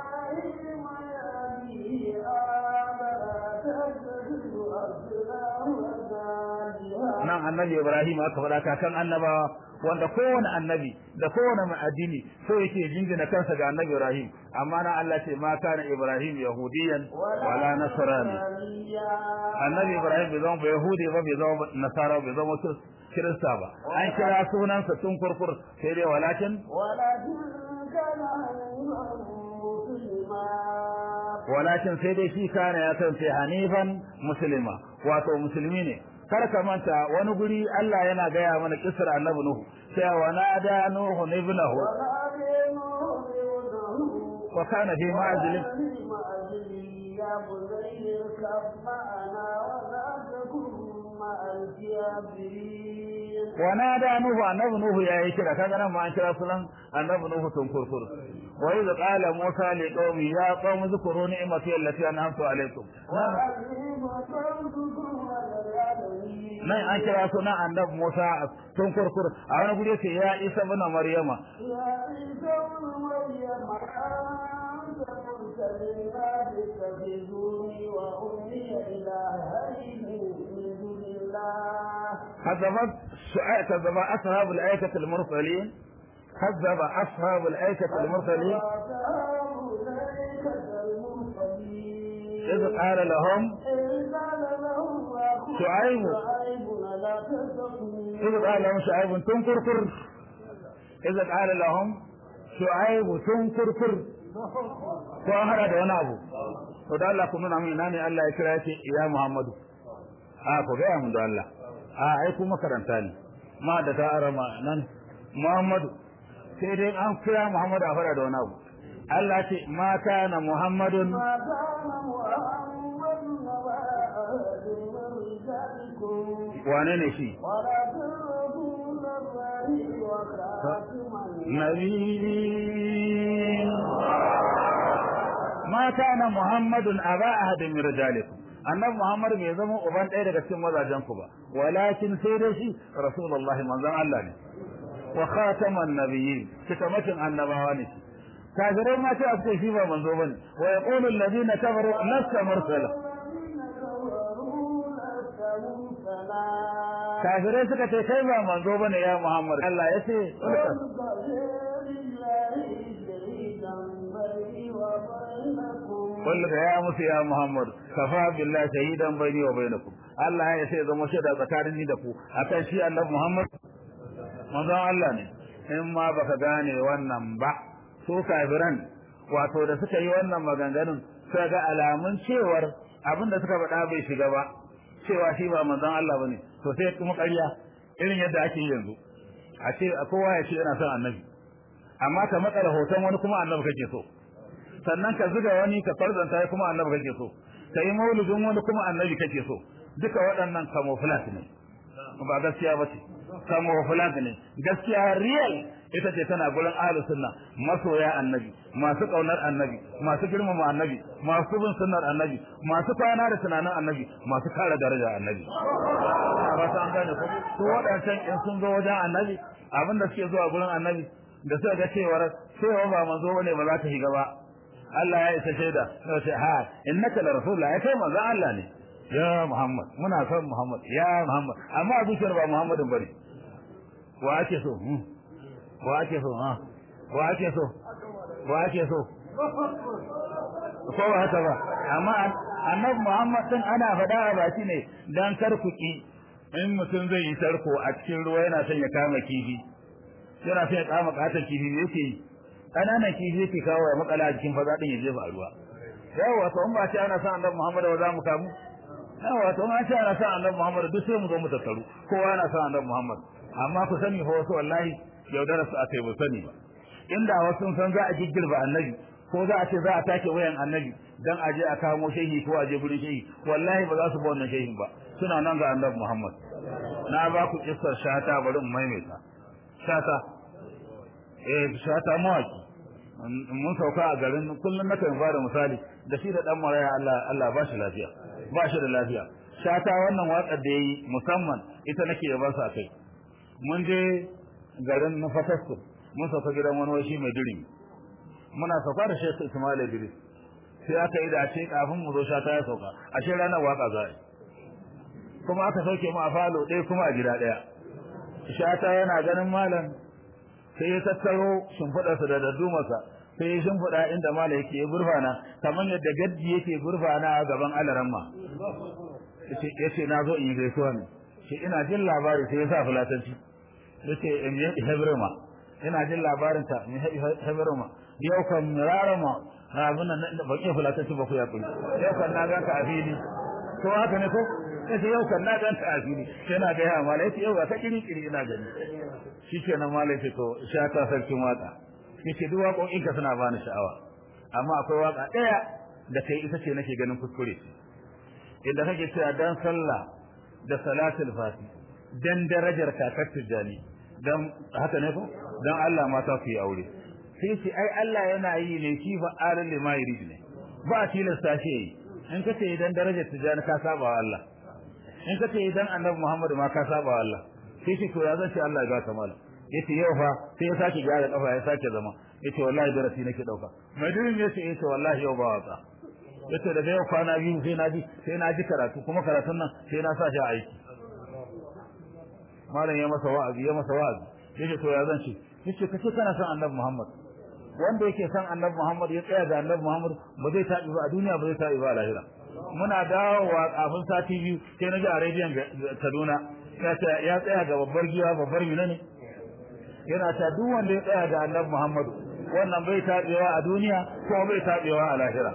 nan annabi ibrahim aka faɗa kakan annabawa wanda kowane annabi da kowane mai addini so yake jingina kansa ga annabi ibrahim amma na Allah ce ma kana ibrahim yahudiyan wala nasrani annabi ibrahim bai zama yahudi ba bai zama nasara bai zama kirista ba an kira sunansa tun kurkur sai dai walakin walakin sai dai shi kana ya kasance hanifan muslima wato musulmi ne kar ka manta wani guri Allah yana gaya mana kisar annabi nuhu cewa nada nuhu ibnahu wa kana fi ma'zilin يا بني اركب معنا ولا تكن مع الكافرين ونادى نوح النبي نوح يا يكرا kaga nan ma an kira sunan annabi nuhu tun kurkur wa idh qala musa li qaumi ya qaumi zkuru ni'mati allati an'amtu alaykum nan an kira sunan annabi musa tun kurkur a wani guri ce ya isa ibn maryama يا عيسى ابن مريم أنت قلت للناس اتخذوني وأمي إلهين من دون الله كذبت كذب أصحاب الآية المرسلين كذب أصحاب الآية المرسلين وأصحاب الأيكة المرسلين إذ قال لهم إذ قال لهم أخوهم شعيب شعيب لا تتقون إذ قال لهم شعيب تنكركر إذ قال لهم شعيب تنكركر ko an hada da wani abu to da Allah ku nuna min ina ne Allah ya kira shi ya Muhammadu a ku ga mun da Allah a ai ku makaranta ne ma da ta arama nan Muhammadu sai dai an kira Muhammadu a fara da wani abu Allah ce ma kana Muhammadun ما كان محمد نبا أحد من رجالكم wane ne shi ولكن رسول الله وخاتم نبي ما كان محمد أبا أحد من رجالكم annabi Muhammad bai zama uban ɗaya daga cikin mazajen ku ba walakin sai dai shi rasulullahi manzon Allah ne wa khataman nabiyyin cikamakin annabawa ne kafirai ma sai a ce shi ba manzo bane wa yaqulu alladhina kafaru lasta mursala الذين كفروا لست مرسلا kafirai suka ce kai ba manzo bane ya Muhammad Allah ya ce قل kullu كفى بالله شهيدا بيني وبينكم ya musu ya Muhammad kafa billahi shahidan bayni wa bainakum Allah ya sai zama shaida tsakanin ni da ku akan shi Annabi Muhammad manzon Allah ne in ma baka gane wannan ba su kafiran wato da suka yi wannan maganganun suka ga alamun cewar abin da suka faɗa bai shiga ba cewa shi ba manzon Allah bane to sai kuma ƙarya irin yadda ake yi yanzu a ce kowa ya ce yana son annabi amma ka matsa hoton wani kuma annabi kake so sannan ka zuga wani ka farzanta ya kuma annabi kake so ka yi maulidin wani kuma annabi kake so duka waɗannan camouflage ne ba gaskiya ba ce camouflage ne gaskiya real ita ce tana gurin ahlus sunna masoya annabi masu kaunar annabi masu girmama annabi masu bin sunnar annabi masu kwana da tunanin annabi masu kare daraja annabi ba ta an gane ko su waɗancan in sun zo wajen annabi abinda suke zuwa gurin annabi da suka ga cewar cewa ba manzo bane ba za ta shiga ba Allah ya isa shaida sai ce ha innaka la rasulullah ya kai manzo Allah ne ya Muhammad muna son Muhammad ya Muhammad amma zuciyar ba Muhammadin bane wa ake so hmm? wa ake so ha wa ake so wa ake so ko ba haka ba amma annabi Muhammad din ana faɗa a baki ne dan kar ku ki in mutum zai yi tarko a cikin ruwa yana son ya kama kifi yana son ya kama katon kifi ne yake yi ƙananan kifi yake kawo ya makala a cikin faza din ya jefa a ruwa yawa to in ba ce ana san annabi Muhammad ba za mu kamu yawa to an ce ana san annabi Muhammad duk sai mu zo mu tattaru kowa yana san annabi Muhammad amma ku sani fa wasu wallahi yaudara su aka yi ba sani ba inda wasu san za a giggirba annabi ko za a ce za a take wayan annabi dan a je a kamo shehi ko a je gurin shehi wallahi ba za su ba wannan shehin ba suna nan ga annabi Muhammad na ba ku kissar shata bari in maimaita shata eh shata mawaki mun sauka a garin kullum na kan fara misali da shi da dan maraya Allah Allah ba shi lafiya ba shi da lafiya shata wannan waƙar da yayi musamman ita nake yaban sa kai mun je garin na fatasku mun sauka gidan wani washi mai diri muna sauka da Sheikh Ismail Idris sai aka yi da ce kafin mu zo shata ya sauka ashe ranar waka za kuma aka sauke mu a falo ɗaya kuma a gida ɗaya shata yana ganin malam sai ya tattaro shimfiɗarsa da daddumarsa sai ya shimfiɗa inda malam yake ya gurfana kamar yadda gaddi yake gurfana a gaban alaramma ya ce na zo in yi gaisuwa ne shi ina jin labari sai ya sa fulatanci ya ce in yi hebrema ina jin labarin ta in hebrema yau kan rarama na abin nan ban iya fulatanci ba ku ya kuli yau kan na ganka a fili ko haka ne ko ya ce yau kan na ganka a fili sai na gaya mala ya ce yau ga ta kiri kiri ina gani shi ke nan mala ya ce to sha ta sarkin waka ya ce duk waƙoƙinka suna bani sha'awa amma akwai waka ɗaya da kai ita ce nake ganin kuskure inda kake cewa dan sallah da salatul fati dan darajar kakar tijjani dan haka ne ko dan Allah mata ku yi aure sai ce ai Allah yana yi ne shi fa alal lima yurid ne ba tilasta shi yi in kace idan darajar tijjani ka saba wa Allah in kace idan annabi Muhammad ma ka saba wa Allah sai ce to ya zan ce Allah ya ga kamala yace yau fa sai ya sake gyara kafa ya sake zama yace wallahi darasi nake dauka mai dirin yace yace wallahi yau ba wasa yace daga yau kwana biyu sai na ji sai na ji karatu kuma karatun nan sai na sa shi a aiki malam ya masa wa'azi ya masa wa'azi yace to ya zan ce yace kace kana son annabi Muhammad wanda yake son annabi Muhammad ya tsaya da annabi Muhammad ba zai tabi ba a duniya ba zai tabi ba a lahira muna dawowa kafin sati biyu sai na ji a rediyon Kaduna ya tsaya ga babbar giwa babbar mina ne yana ta duk wanda ya tsaya da annabi Muhammad wannan bai tabewa a duniya ko bai tabewa a lahira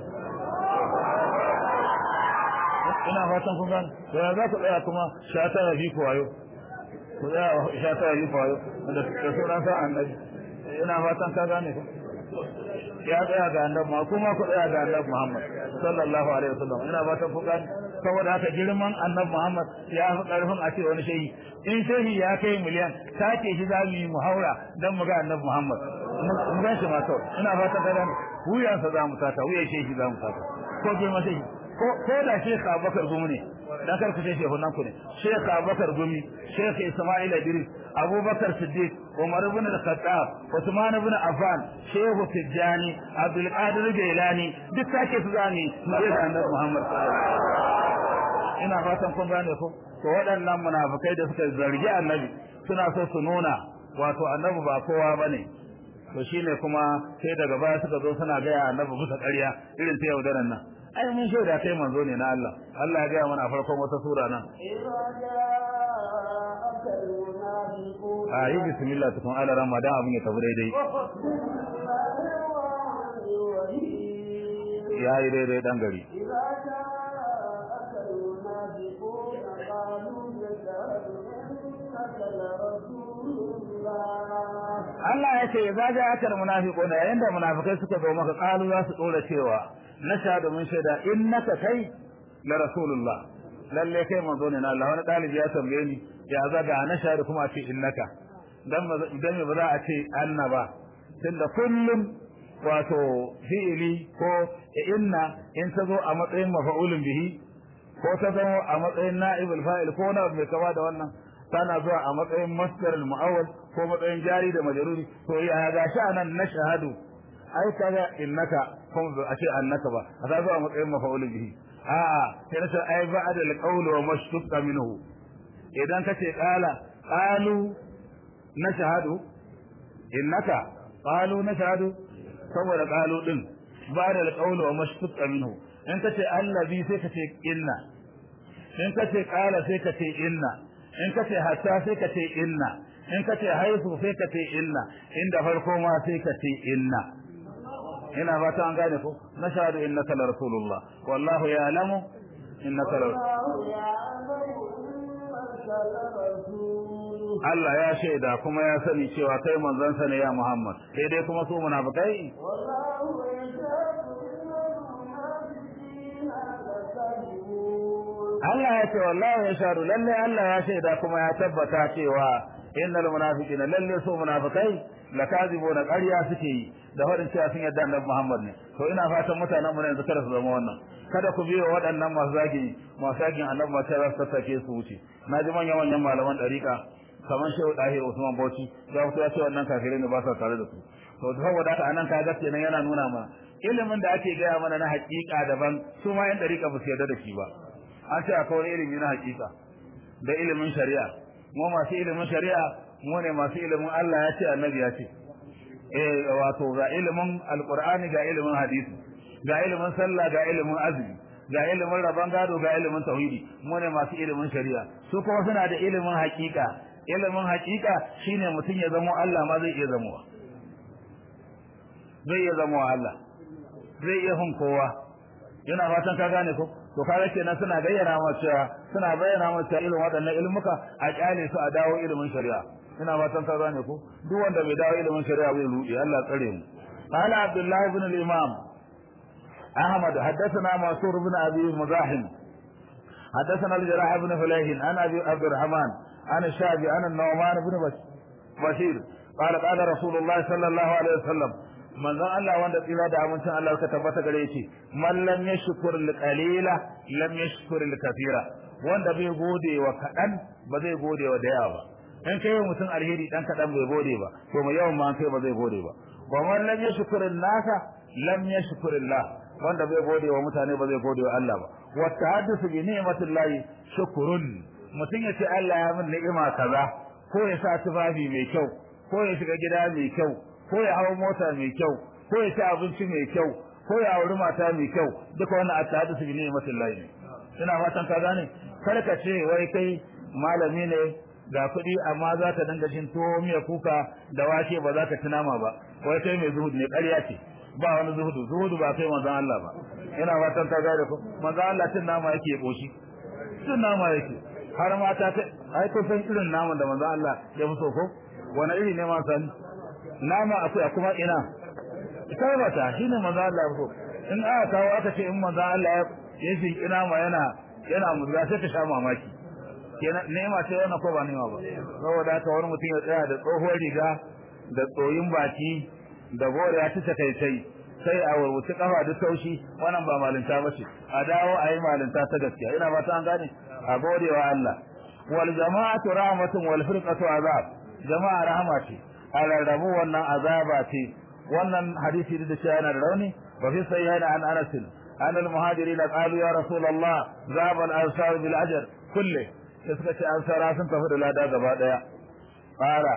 ina fatan kun gane to ya za ku tsaya kuma shata ya fi ku wayo ku tsaya shata ya fi ku wayo da sauran sa annabi ina fatan ka gane ku ya tsaya ga annabi ma kuma ku tsaya ga annabi Muhammad sallallahu alaihi wasallam ina fatan ku gane saboda haka girman annabi Muhammad ya fi karfin a ce wani shehi in shehi ya kai miliyan take shi za mu yi mu haura dan mu ga annabi Muhammad mu gan shi ma kawai ina fatan ka gane wuyansa za mu sata wuyan shehi za mu sata ko girman shehi ko da Sheikh Abubakar Gumi ne dan kar ku ce shehu nan ku ne Sheikh Abubakar Gumi Sheikh Ismail Idris Abubakar Siddiq Umar ibn al-Khattab Uthman ibn Affan Sheikh Tijani Abdul Qadir Jailani duk sake su zani sai da Annabi Muhammad ina fatan kun gane ko to waɗannan munafikai da suka zargi Annabi suna so su nuna wato Annabi ba kowa bane to shine kuma sai daga baya suka zo suna gaya Annabi bisa ƙarya irin ta yaudaran nan ai mun shaida kai manzo ne na Allah Allah ya ga mana farkon wata sura nan ayi bismillah tukun ala ramadan abin ya tafi daidai ya yi daidai dan gari Allah ya ce za ja akal munafiquna yayin da munafikai suka zo maka qalu za su dora cewa nashhadu mun shaida innaka kai la rasulullah lalle kai manzo ne na Allah wani dalibi ya tambaye ni ya zaga nashhadu kuma ce innaka dan dan ba za a ce annaba tunda kullum wato fi'ili ko inna in ta zo a matsayin mafa'ulun bihi ko ta zo a matsayin na'ibul fa'il ko na mai kama da wannan tana zuwa a matsayin masdar al-mu'awwal ko matsayin jari da majruri to ya ga shi anan na shahadu ai kaga innaka kuma a ce annaka ba a ta zuwa a matsayin mafa'ulun bihi a'a sai nace ai ba'da al-qawl wa mashtuqa minhu idan kace qala qalu na shahadu innaka qalu na shahadu saboda qalu din ba'da al-qawl wa mashtuqa minhu in kace allazi sai kace inna in kace qala sai kace inna in kace hatta sai kace inna in kace haifu sai kace inna inda farko ma sai kace inna ina fata an gane ko nashhadu innaka la rasulullah wallahu ya'lamu innaka la Allah ya shaida kuma ya sani cewa kai manzon sa ne ya Muhammad sai dai kuma su munafikai Allah ya ce wallahi ya sharu lalle Allah ya shaida kuma ya tabbata cewa innal munafiqina lalle su munafikai lakazibuna ƙarya suke yi da faɗin cewa sun yarda annabi Muhammad ne to ina fatan mutanen mu ne yanzu kada su zama wannan kada ku biyo waɗannan masu zagi masu zagin annabi ma sai su tattake su wuce na ji manyan manyan malaman ɗariƙa kamar shehu ɗahir Usman Bauchi ya fito ya ce wannan kafirai ne ba sa tare da su to saboda haka anan kaga kenan yana nuna ma ilimin da ake gaya mana na haƙiƙa daban su ma yan ɗariƙa ba su yarda da shi ba an ce akwai wani ilimi na haƙiƙa da ilimin shari'a mu masu ilimin shari'a mu ne masu ilimin Allah ya ce annabi ya ce eh wato ga ilimin alqur'ani ga ilimin hadisi ga ilimin sallah ga ilimin azumi ga ilimin rabon gado ga ilimin tauhidi mu ne masu ilimin shari'a su kuma suna da ilimin haƙiƙa ilimin haƙiƙa shine mutum ya zama Allah ma zai iya zamowa zai iya zamowa Allah zai iya hun kowa yana fatan ka gane ko to kaga kenan suna gayyana masa suna bayyana masa irin waɗannan ilmuka a kyale su a dawo ilimin shari'a ina fatan ka gane ko duk wanda bai dawo ilimin shari'a bai rudi Allah tsare mu قال عبد الله بن الإمام أحمد حدثنا منصور بن أبي مزاحم حدثنا الجراح بن فليح عن أبي عبد الرحمن عن الشافعي عن النعمان بن بشير قال قال رسول الله صلى الله عليه وسلم manzon Allah wanda tsira da amincin Allah ka tabbata gare shi man lam yashkur al qalila lam yashkur al kathira wanda bai gode wa kadan ba zai gode wa da yawa ba in kai mutum alheri dan kadan bai gode ba to mai yawan ma kai ba zai gode ba wa man lam yashkur an nasa lam yashkur Allah wanda bai gode wa mutane ba zai gode wa Allah ba wa tahaddathu bi ni'matillahi shukrun mutum ya ce Allah ya min ni'ima kaza ko ya sa tufafi mai kyau ko ya shiga gida mai kyau ko ya hawo mota mai kyau ko ya ci abinci mai kyau ko ya auri mata mai kyau duka wannan at-tahaddathu bi ni'matillahi ne ina fatan ka gane kar ka ce wai kai malami ne ga kuɗi amma za ka dinga jin tuwo miya kuka da wake ba za ka ci nama ba wai kai mai zuhudu ne ƙarya ce ba wani zuhudu zuhudu ba kai manzon Allah ba ina fatan ka gane ko manzon Allah cin nama yake koshi cin nama yake har mata ta ai kun san irin naman da manzon Allah ya fi so ko wani iri ne ma sani nama akwai kuma ina kai mata shine manzon Allah ya fi so in aka kawo aka ce in manzon Allah ya fi ina ma yana yana murza sai ta sha mamaki kenan nema ce wannan ko ba nema ba saboda haka wani mutum ya tsaya da tsohuwar riga da tsoyin baki da gore ya ci takaitai sai a wuce kafa da taushi wannan ba malinta ba ce a dawo a yi malinta ta gaskiya ina ba ta an gane a gode wa Allah wal jama'atu rahmatun wal firqatu azab jama'a rahama ce a rarrabu wannan azaba ce wannan hadisi da cewa yana da rauni wa fi sayyana an anas an al muhajirin qalu ya rasulullah zaba al ansar bil ajr kulli sai suka ce ansara sun tafi da lada gaba daya qala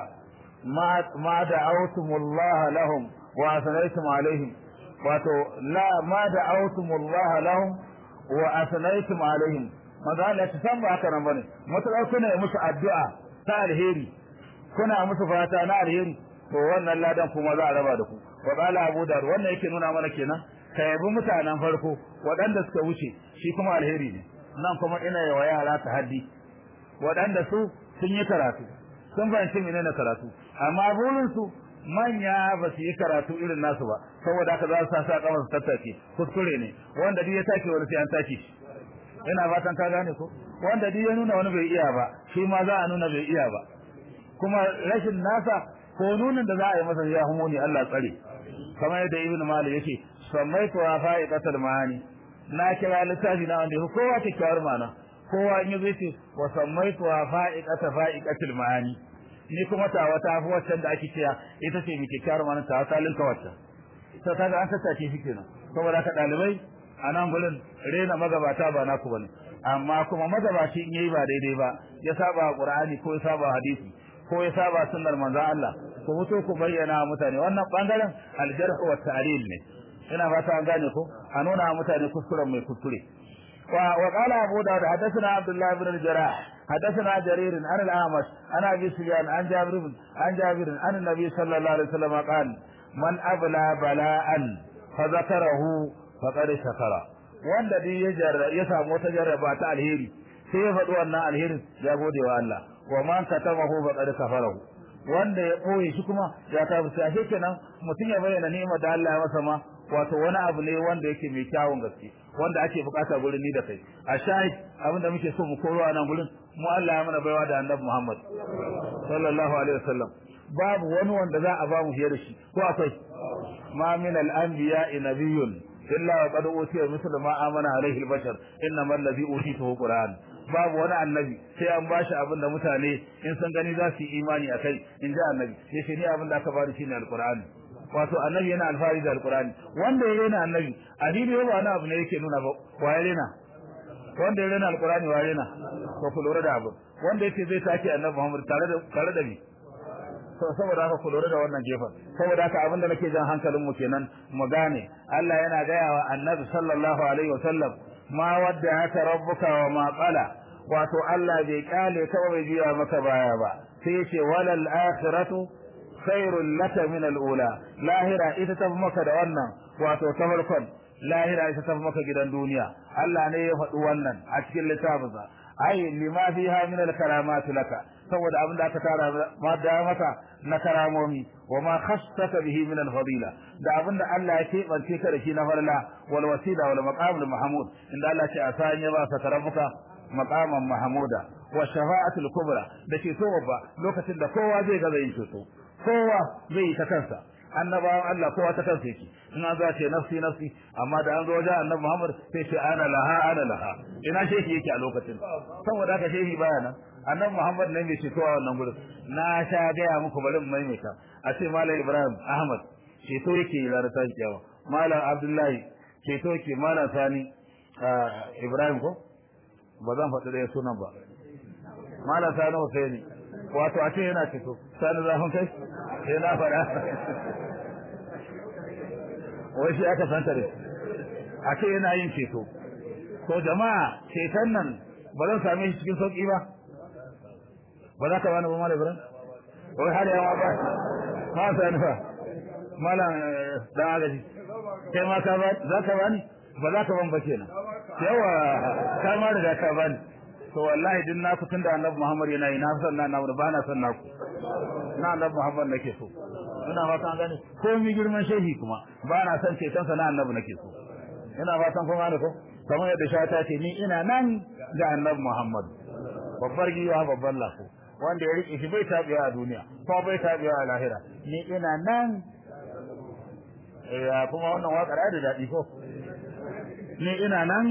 ma da'awtumullah lahum wa asnaytum alaihim wato la ma da'awtumullah lahum wa asnaytum alaihim maza Allah ta san ba haka nan bane mutakar kuna musu addu'a ta alheri kuna musu fata na alheri to wannan ladan kuma za a raba da ku wa qala abu dar wannan yake nuna mana kenan ka yabi mutanen farko waɗanda suka wuce shi kuma alheri ne nan kuma ina yawa yara ta haddi waɗanda su sun yi karatu sun fahimci menene karatu amma burin su manya ba su yi karatu irin nasu ba saboda haka za su sa sa kamar su tattake kuskure ne wanda duk ya take wani sai an take shi ina fatan ka gane ko wanda duk ya nuna wani bai iya ba shi ma za a nuna bai iya ba kuma rashin nasa ko nunin da za a yi masa ya humuni Allah tsare kamar yadda ibnu malik yake sammaitu wa fa'iqatul ma'ani na kira littafi na wanda kowa kyakkyawar ma'ana kowa in yazo ce wa sammaitu wa fa'iqata fa'iqatul ma'ani ni kuma ta wata fi waccan da ake cewa ita ce mai kyakkyawar ma'ana ta wata linka waccan ta kaga an tattace shi kenan saboda ka dalibai a nan gurin rena magabata ba naku bane amma kuma magabaci in yayi ba daidai ba ya saba qur'ani ko ya saba hadisi ko ya saba sunnar manzon Allah ku fito ku bayyana mutane wannan bangaren aljarh wa ta'lil ne ina fata an gane ko a nuna mutane kuskuren mai kuskure وقال أبو داود حدثنا عبد الله بن الجراح حدثنا جرير عن الأعمش عن أبي سفيان عن جابر بن عن جابر عن النبي صلى الله عليه وسلم قال من أبلى بلاء fa zakarahu faqad shakara wanda duk ya jarra ya samu wata jarraba ta alheri sai ya faɗi wannan alherin ya gode wa Allah wa man katamahu faqad kafarahu wanda ya ɓoye shi kuma ya kafirta ashe kenan mutum ya bayyana ni'imar da Allah ya masa ma wato wani abu ne wanda yake mai kyawun gaske wanda ake bukata gurin ni da kai a shahid abinda muke so mu koro a nan gurin mu Allah ya mana baiwa da annabi Muhammad sallallahu alaihi wasallam babu wani wanda za a ba mu fiye da shi ko akwai ma min al-anbiya nabiyyun illa wa qad utiya mithla ma amana alaihi al-bashar innamal ladhi utituhu qur'an babu wani annabi sai an bashi abin da mutane in sun gani za su yi imani akai in ji annabi yace ni abin da aka bani shine al-qur'ani wato annabi yana alfahari da alkurani wanda ya rena annabi addini ba wani abu ne yake nuna ba wa ya rena wanda ya rena alkurani wa ya rena ko ku lura da abu wanda yake zai take annabi Muhammad tare da tare da ni to saboda haka ku lura da wannan gefen saboda haka abinda nake jan hankalin mu kenan mu gane Allah yana gaya wa annabi sallallahu alaihi wasallam ma wadda haka rabbuka wa ma qala wato Allah bai kale ka bai biya maka baya ba sai ya ce walal akhiratu khairul laka min al-ula lahira ita tafi maka da wannan wato ta farkon lahira ita tafi maka gidan duniya Allah ne ya faɗi wannan a cikin littafinsa ai lima fiha min al-karamat laka saboda abin da aka tara ma da maka na karamomi wa ma khassaka bihi min al-fadila da abin da Allah ya keɓance ka da shi na farla wal wasila wal maqam mahmud inda Allah ce a sanya ba ka tarabuka maqaman mahmuda wa shafa'atul kubra da ke so babba lokacin da kowa zai gaza yin ceto kowa zai yi ta kansa annabawan Allah kowa ta kansa yake in an za ce nafsi nafsi amma da an zo wajen annabi Muhammad sai ce ana laha ana laha ina shehi yake a lokacin saboda haka shehi baya nan annabi Muhammad ne mai ceto a wannan gurin na sha gaya muku bari mu maimaita a ce malam Ibrahim Ahmad ceto yake yi ranar tashi kyawa malam Abdullahi ceto yake malam Sani Ibrahim ko ba zan faɗi ɗaya sunan ba malam Sani Hussaini wato a ce yana ceto sani zafin kai sai na faɗa wai shi aka santa da a ce yana yin ceto to jama'a ceton nan ba zan same shi cikin sauƙi ba ba za ka bani ba malam ibrahim wai har yawa ba ma sani fa malam dan agaji kai ma ka ba za ka bani ba za ka ban ba kenan yawa ka ma riga ka bani to wallahi din naku tunda annabi Muhammad yana yi na san na namu ba na san naku na annabi Muhammad nake so ina fatan gane ko mi girman shehi kuma ba na san ceton sa na annabi nake so ina fatan kun gane ko kamar yadda shata ce ni ina nan ga annabi Muhammad babbar giwa babbar lafo wanda ya rike shi bai tabiya a duniya ko bai tabiya a lahira ni ina nan eh kuma wannan waƙar da daɗi ko ni ina nan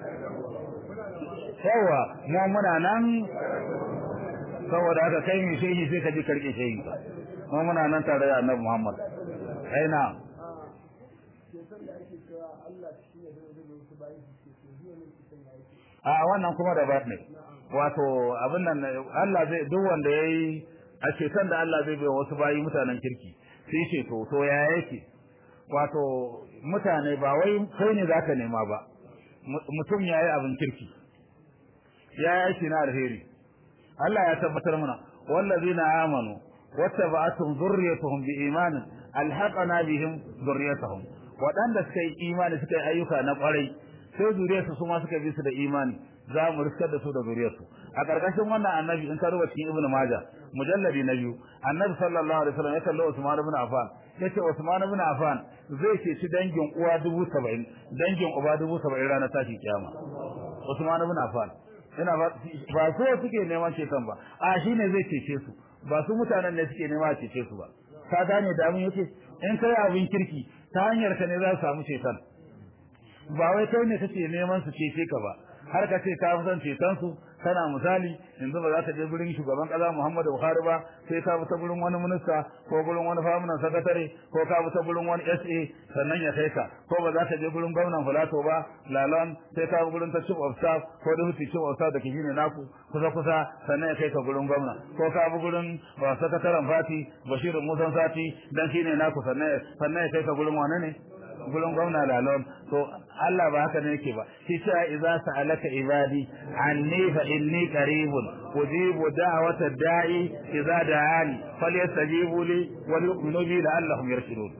yawa mu muna nan saboda haka kai mai shehi sai ka ji karke shehi mu muna nan tare da annabi Muhammad ai na a wannan kuma da ba ne wato abin nan Allah zai duk wanda yayi a ceton da Allah zai bai wasu bayi mutanen kirki sai ce to to ya yake wato mutane ba wai kai ne zaka nema ba mutum yayi abin kirki ya yake na alheri Allah ya tabbatar mana wallazina amanu wattaba'atuhum dhurriyyatuhum biiman alhaqana bihim dhurriyyatuhum wadanda suka yi imani suka yi ayyuka na kwarai sai zuriyarsu su ma suka bi su da imani za mu riskar da su da zuriyarsu a karkashin wannan annabi in ka rubuta cikin ibnu majah mujalladi na biyu annabi sallallahu alaihi wasallam ya kalli usman ibn affan yace usman ibn affan zai ce ci dangin uwa dubu saba'in dangin uba dubu saba'in ranar tashi kiyama usman ibn affan ina ba ba so suke neman ceton ba a shine zai cece su ba su mutanen ne suke nema cece su ba ka gane da abin yake in kai abin kirki ta hanyar ka ne za su samu ceton ba wai kai ne kake neman su cece ka ba har ka ce ka fi son ceton su kana misali yanzu ba za ka je gurin shugaban kaza Muhammadu Buhari ba sai ka bi ta gurin wani minista ko gurin wani famunan sakatare ko ka bi ta gurin wani SA sannan ya kai ka ko ba za ka je gurin gwamnan Filato ba Lalon sai ka bi gurin ta chief of staff ko deputy chief of staff da ke shine naku kusa kusa sannan ya kai ka gurin gwamna ko ka bi gurin ba sakataren fati Bashir Musa Sati dan shine naku sannan sannan ya kai ka gurin wane ne gurin gwamna lalon to Allah ba haka ne yake ba shi ta idza sa'alaka ibadi anni fa inni qaribun ujibu da'wata da'i idza da'ani falyastajibu li wa yu'minu bi la'allahum yarshudun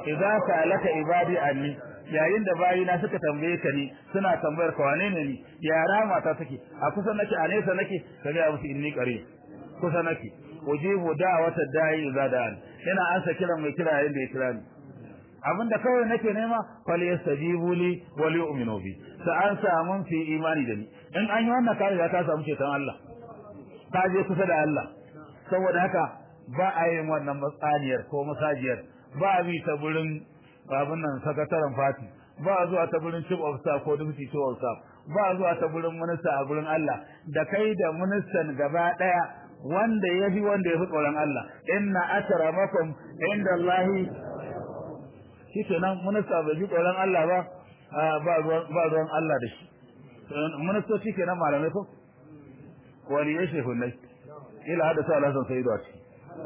idza sa'alaka ibadi anni yayin da bayina suka tambaye ka ni suna tambayar ka wane ne ni yara mata take a kusa nake a nesa nake ka ga musu inni qari kusa nake ujibu da'wata da'i idza da'an ina ansa kiran mai kira yayin da ya kira ni abinda kawai nake nema fal yastajibu li wa li yu'minu bi sa an samu fi imani da ni in an yi wannan kare ya ka samu ceton Allah ka je kusa da Allah saboda haka ba a yin wannan matsaniyar ko masajiyar ba a bi ta gurin babun nan sakataren fati ba a zuwa ta gurin chief of staff ko deputy chief of staff ba a zuwa ta gurin minista a gurin Allah da kai da ministan gaba daya wanda ya fi wanda ya fi tsoron Allah inna akramakum inda Allahi shikenan minista bai ji tsoron Allah ba ba ruwan ba ruwan Allah da shi ministoci kenan malamai ko wani ya shehu nai ila hada sa Allah san sai da shi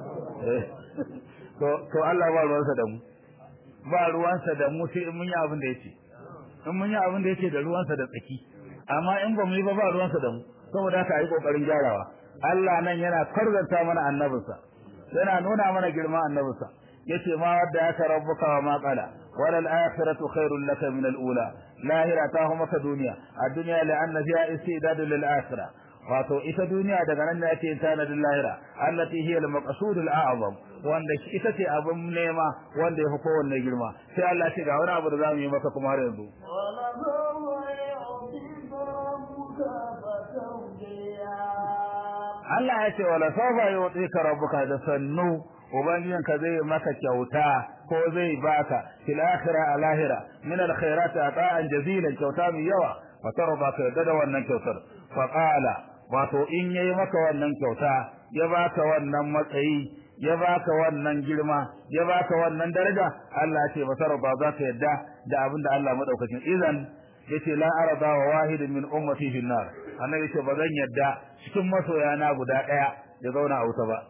to to Allah ba ruwansa da mu ba ruwansa da mu sai in mun yi abin da yake in mun yi abin da yake da ruwansa da tsaki amma in ba mu yi ba ba ruwansa da mu saboda haka yi kokarin gyarawa Allah nan yana karzanta mana annabinsa yana nuna mana girman annabinsa yace ma wadda aka rabbuka wa ma qala wala al-akhiratu khairul laka min al-ula lahira ta hu maka duniya ad-dunya la'anna fiha istidad lil-akhirah wato ita duniya daga nan ne ake tanadin lahira allati hiya al-maqsud al-a'zam wanda ita ce abin nema wanda ya fi kowanne girma sai Allah ce ga wani abu da zamu yi maka kuma har yanzu Allah ya ce wala sawfa yu'tika rabbuka da sannu ubangijinka zai maka kyauta ko zai baka fil akhirah a lahira min al khairat ata'an jazilan kyauta mai yawa fa tarba ka yadda da wannan kyautar fa qala wato in yayi maka wannan kyauta ya baka wannan matsayi ya baka wannan girma ya baka wannan daraja Allah ya ce fa tarba za ka yadda da abin da Allah madaukakin idan yace la arada wa wahidin min ummati fi nar annabi ce ba zan yadda cikin masoyana guda daya ya zauna a wuta ba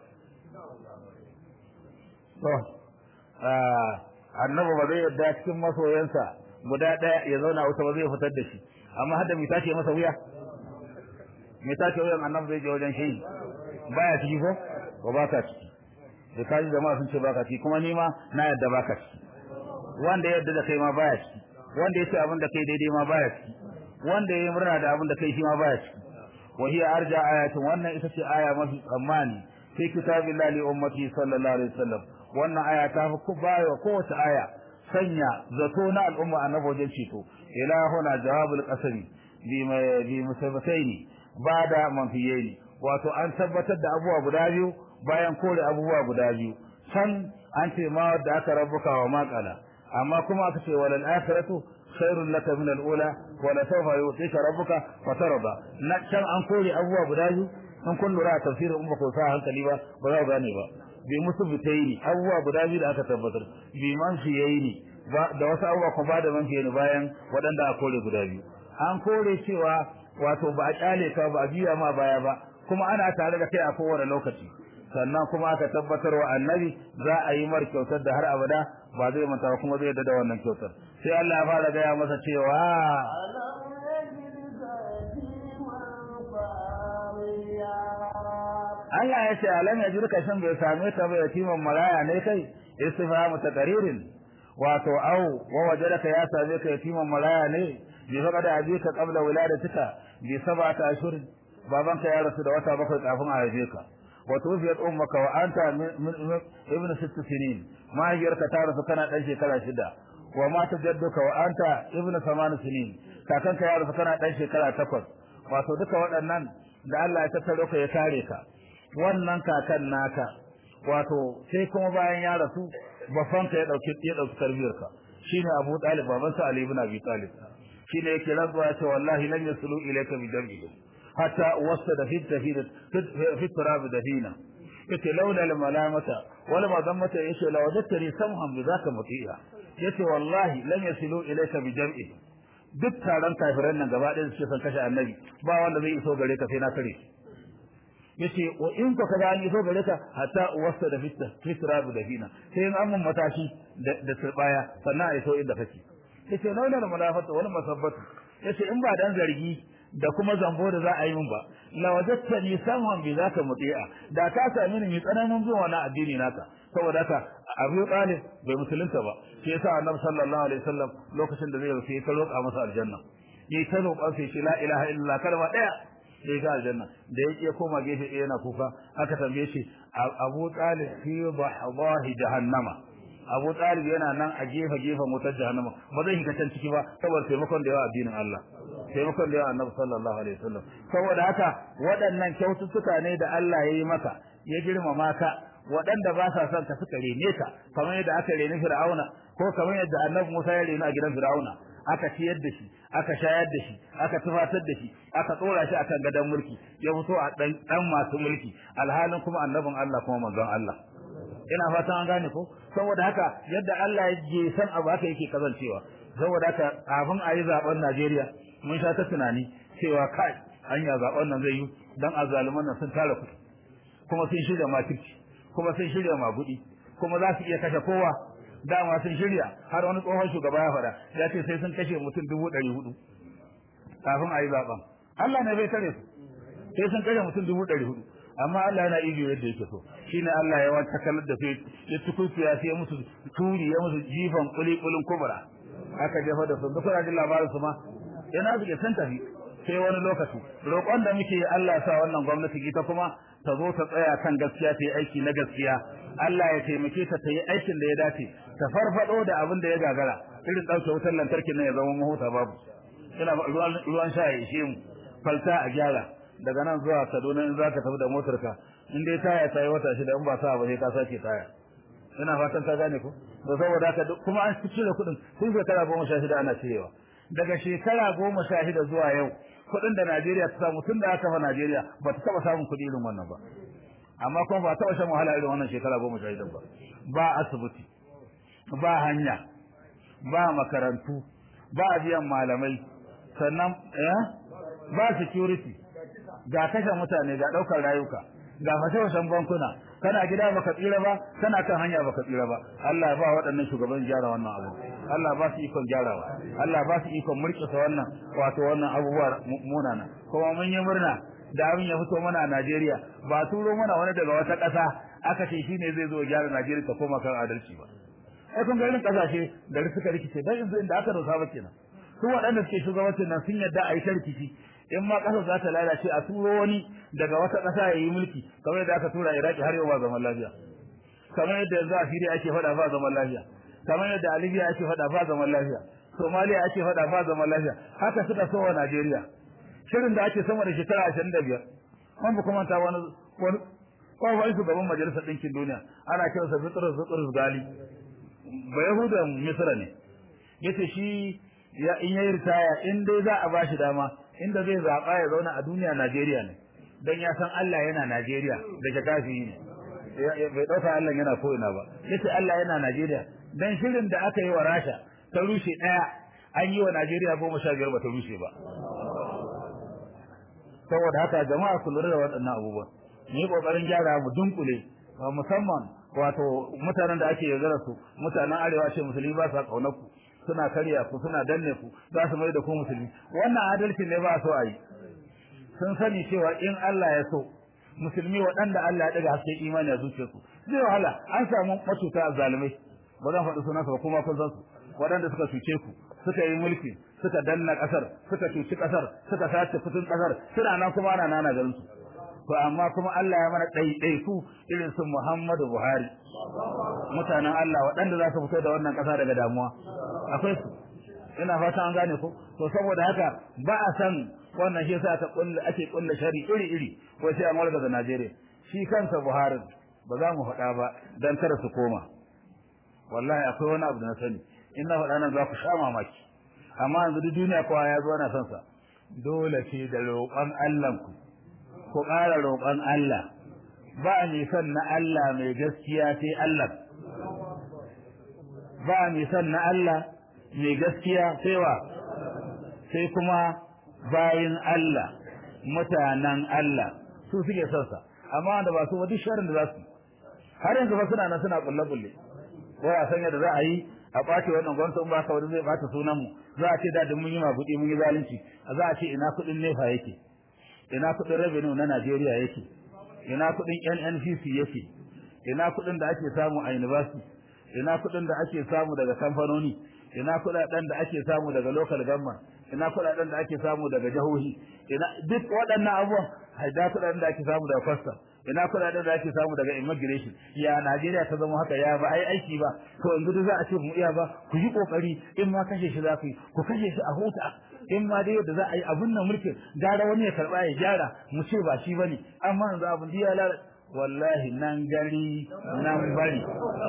to annabi ba zai yadda cikin masoyansa guda ɗaya ya zauna wuta ba zai fitar da shi amma hadda mai tace masa wuya mai tace wuyan annabi zai je wajen shi baya ciki ko ko ba ka ciki da kaji jama'a sun ce baka ciki kuma ni ma na yadda baka ciki wanda yadda da kai ma baya ciki wanda yace abin da kai daidai ma baya ciki wanda yayi murna da abin da kai shi ma baya ciki wa hiya arja ayatin wannan ita ce aya mafi tsammani fi kitabillahi li ummati sallallahu alaihi wasallam wannan aya ta fi bayo kowace aya sanya zato na al'umma annabi wajen ceto ilahuna jawabul qasami bi bi musabataini bada manfiyaini wato an tabbatar da abubuwa guda biyu bayan kore abubuwa guda biyu can an ce ma wadda aka rabbuka wa maqala amma kuma aka ce walal akhiratu khairul laka min al-ula wa la sawfa yu'tika rabbuka fatarda na can an kore abubuwa guda biyu in kun lura tafsirin umma ko sa hankali ba ba za ku gane ba bi musu bitaini abubuwa guda biyu da aka tabbatar bi man fiyaini da wasu abubuwa kuma ba da man fiyaini bayan waɗanda aka kore guda biyu an kore cewa wato ba a kyale ka ba a biya ma baya ba kuma ana tare da kai a kowane lokaci sannan kuma aka tabbatar wa annabi za a yi mar kyautar da har abada ba zai manta ba kuma zai yarda da wannan kyautar sai Allah ya fara gaya masa cewa Allah ya ce alam ya jirka shan bai same ta ba yatiman maraya ne kai istifhamu taqririn wato au wa wajadaka ya same ka yatiman maraya ne bi fa kada abika qabla wiladatika bi sab'ati ashhur babanka ya rasu da wata bakwai kafin a haife ka wa tufiyat ummaka wa anta ibnu sitt sinin mahaifiyarka ta rasu kana dan shekara shida wa mata jadduka wa anta ibnu saman sinin kakanka ya rasu kana dan shekara takwas wato duka waɗannan da Allah ya tattaro ka ya kare ka wannan kakan naka wato sai kuma bayan ya rasu bafanka ya dauki ya dauki tarbiyarka shine Abu Talib baban sa Ali ibn Abi Talib shine yake rantsuwa ya ce wallahi lan yasulu ilayka bi dambi hatta wasada fi tafid fi turab dafina yace laula al malamata wala madammata yace la wajadtani samhan bi zaka mutiya yace wallahi lan yasulu ilayka bi jam'i duk taron kafiran nan gaba ɗaya suke son kashe annabi ba wanda zai iso gare ka sai na kare yace wa in ka kaga an iso gare ka hatta wasta da fitta fitra da fina sai in an mun matashi da turbaya sannan a iso inda kake yace laula da malafatu wal masabbatu yace in ba dan zargi da kuma zambo da za a yi min ba la wajadtani samhan bi zaka muti'a da ka sami ni tsananin zuwa na addini naka saboda haka Abu Talib bai musulunta ba shi yasa Annabi sallallahu alaihi wasallam lokacin da zai rufe ya roƙa masa aljanna yayi ta roƙa sai shi la ilaha illallah kalma daya sai ga aljanna da yake koma gefe ɗaya yana kuka aka tambaye shi Abu Talib fi bahdahi jahannama Abu Talib yana nan a gefe gefen wutar jahannama ba zai shiga can ciki ba saboda taimakon da yawa addinin Allah taimakon da yawa Annabi sallallahu alaihi wasallam saboda haka waɗannan kyaututtuka ne da Allah ya yi maka ya girmama ka waɗanda ba sa son ka suka rene ka kamar yadda aka reni Fir'auna ko kamar yadda Annabi Musa ya reni a gidan Fir'auna aka ciyar da shi aka shayar da shi aka tufatar da shi aka tsora shi akan gadon mulki ya fito a dan dan masu mulki alhalin kuma annabin Allah kuma manzon Allah ina fatan an gane ko saboda haka yadda Allah ya je san abu haka yake kazancewa saboda haka kafin a yi zaben Najeriya mun sha ta tunani cewa kai hanya zaben nan zai yi dan azzaluman nan sun tara kuɗi kuma sun shirya makirci kuma sun shirya magudi kuma za su iya kashe kowa dama sun shirya har wani tsohon shugaba ya faɗa ya ce sai sun kashe mutum dubu ɗari hudu kafin a yi zaben Allah ne bai tare su sai sun kashe mutum dubu ɗari hudu amma Allah yana iyo yadda yake so shine Allah ya wata kalar da sai ya tukutu ya sai musu turi ya musu jifan kuli kulun kubra aka jefa da su duk rajin labarin su ma yana suke san tafi sai wani lokaci roƙon da muke Allah ya sa wannan gwamnati ita kuma ta zo ta tsaya kan gaskiya ta yi aiki na gaskiya Allah ya taimake ta ta yi aikin da ya dace ta farfado da abin da ya gagara irin ɗauke wutar lantarki nan ya zama mahuta babu ina ruwan ruwan sha ya ishe mu falta a gyara daga nan zuwa Kaduna in zaka tafi da motarka in dai taya ta yi wata shida in ba sa ba sai ka sake taya ina fatan ka gane ko to saboda haka kuma an cire kuɗin tun shekara goma sha shida ana cirewa daga shekara goma sha shida zuwa yau kuɗin da Najeriya ta samu tun da aka fa Najeriya ba ta taɓa samun kuɗi irin wannan ba amma kuma ba taɓa shan wahala irin wannan shekara goma sha shida ba ba asibiti ba hanya ba makarantu ba biyan malamai sannan eh ba security ga kashe mutane ga ɗaukar rayuka ga fashe-fashen bankuna kana gida baka tsira ba kana kan hanya baka tsira ba Allah ba waɗannan shugaban gyara wannan abu Allah ba su ikon gyarawa Allah ba su ikon murƙisa wannan wato wannan abubuwa munana kuma mun yi murna da abin ya fito mana a Najeriya ba turo mana wani daga wata ƙasa aka ce shine zai zo gyara Najeriya ta koma kan adalci ba ai kun ga irin ƙasashe da suka rikice dan yanzu inda aka dosa ba kenan su waɗanda suke shugabancin nan sun yadda a yi ta rikici in ma ƙasar za ta lalace a turo wani daga wata ƙasa ya yi mulki kamar yadda aka tura Iraki har yau ba zaman lafiya kamar yadda yanzu a Syria ake faɗa ba zaman lafiya kamar yadda a Libya ake faɗa ba zaman lafiya Somalia ake faɗa ba zaman lafiya haka suka so wa Najeriya shirin da ake sama da shekara ashirin da biyar an ba kuma ta wani wani kawai shugaban majalisar ɗinkin duniya ana kiransa Bitrus Bitrus Gali ba Yahudan Misra ne yace shi ya in yayi ritaya in dai za a bashi dama inda zai zaba ya zauna a duniya Najeriya ne dan ya san Allah yana Najeriya da jakafi ne bai dauka Allah yana ko ina ba yace Allah yana Najeriya dan shirin da aka yi wa Rasha ta rushe daya an yi wa Najeriya goma sha biyar ba ta rushe ba saboda haka jama'a ku lura da waɗannan abubuwan mu yi kokarin gyara mu dunkule musamman wato mutanen da ake yaudara su mutanen arewa ce musulmi ba sa kaunar ku suna karya ku suna danne ku za su mai da ku musulmi wannan adalci ne ba so a yi sun sani cewa in Allah ya so musulmi waɗanda Allah ya ɗaga haske imani a zuciyarsu zai wahala an samu matuta zalimai ba zan faɗi sunansu ba kuma kun san su waɗanda suka cuce ku suka yi mulki suka danna ƙasar suka cuci ƙasar suka sace kudin ƙasar suna nan kuma ana nana garin su to amma kuma Allah ya mana ɗaiɗaiku irin su Muhammadu Buhari mutanen Allah waɗanda za su fito da wannan ƙasa daga damuwa akwai su ina fata an gane ko to saboda haka ba a san wannan shi yasa ta kulle ake kulle shari iri iri ko sai an warga da Najeriya shi kansa Buhari ba za mu faɗa ba dan kada su koma wallahi akwai wani abu da na sani in na faɗa nan za ku sha mamaki amma yanzu duk duniya kowa ya zo ana son sa dole ce da roƙon Allah ku ku ƙara roƙon Allah ba mai son na Allah mai gaskiya sai Allah ba mai son na Allah mai gaskiya sai wa sai kuma bayin Allah mutanen Allah su suke son sa amma wanda ba su ba duk sharrin da za su har yanzu ba suna nan suna kulle kulle ko a sanya da za a yi a ɓace wannan gwamnati in ba ka wani zai ɓata sunan mu za a ce da mun yi mabuɗi mun yi zalunci za a ce ina kuɗin nefa yake ina kuɗin revenue na Najeriya yake ina kuɗin NNPC yake ina kuɗin da ake samu a university ina kuɗin da ake samu daga kamfanoni ina kuɗaɗen da ake samu daga local government ina kuɗaɗen da ake samu daga jihohi ina duk waɗannan abubuwan haida kuɗaɗen da ake samu daga custom ina kuɗaɗen da ake samu daga immigration ya Najeriya ta zama haka ya ba ai aiki ba to yanzu za a ce mu iya ba ku yi kokari in ma kashe shi za ku yi ku kashe shi a huta in ma dai yadda za a yi abun nan mulkin gara wani ya karba ya gyara mu ce ba shi bane amma yanzu abun ya lalata wallahi nan gari nan bari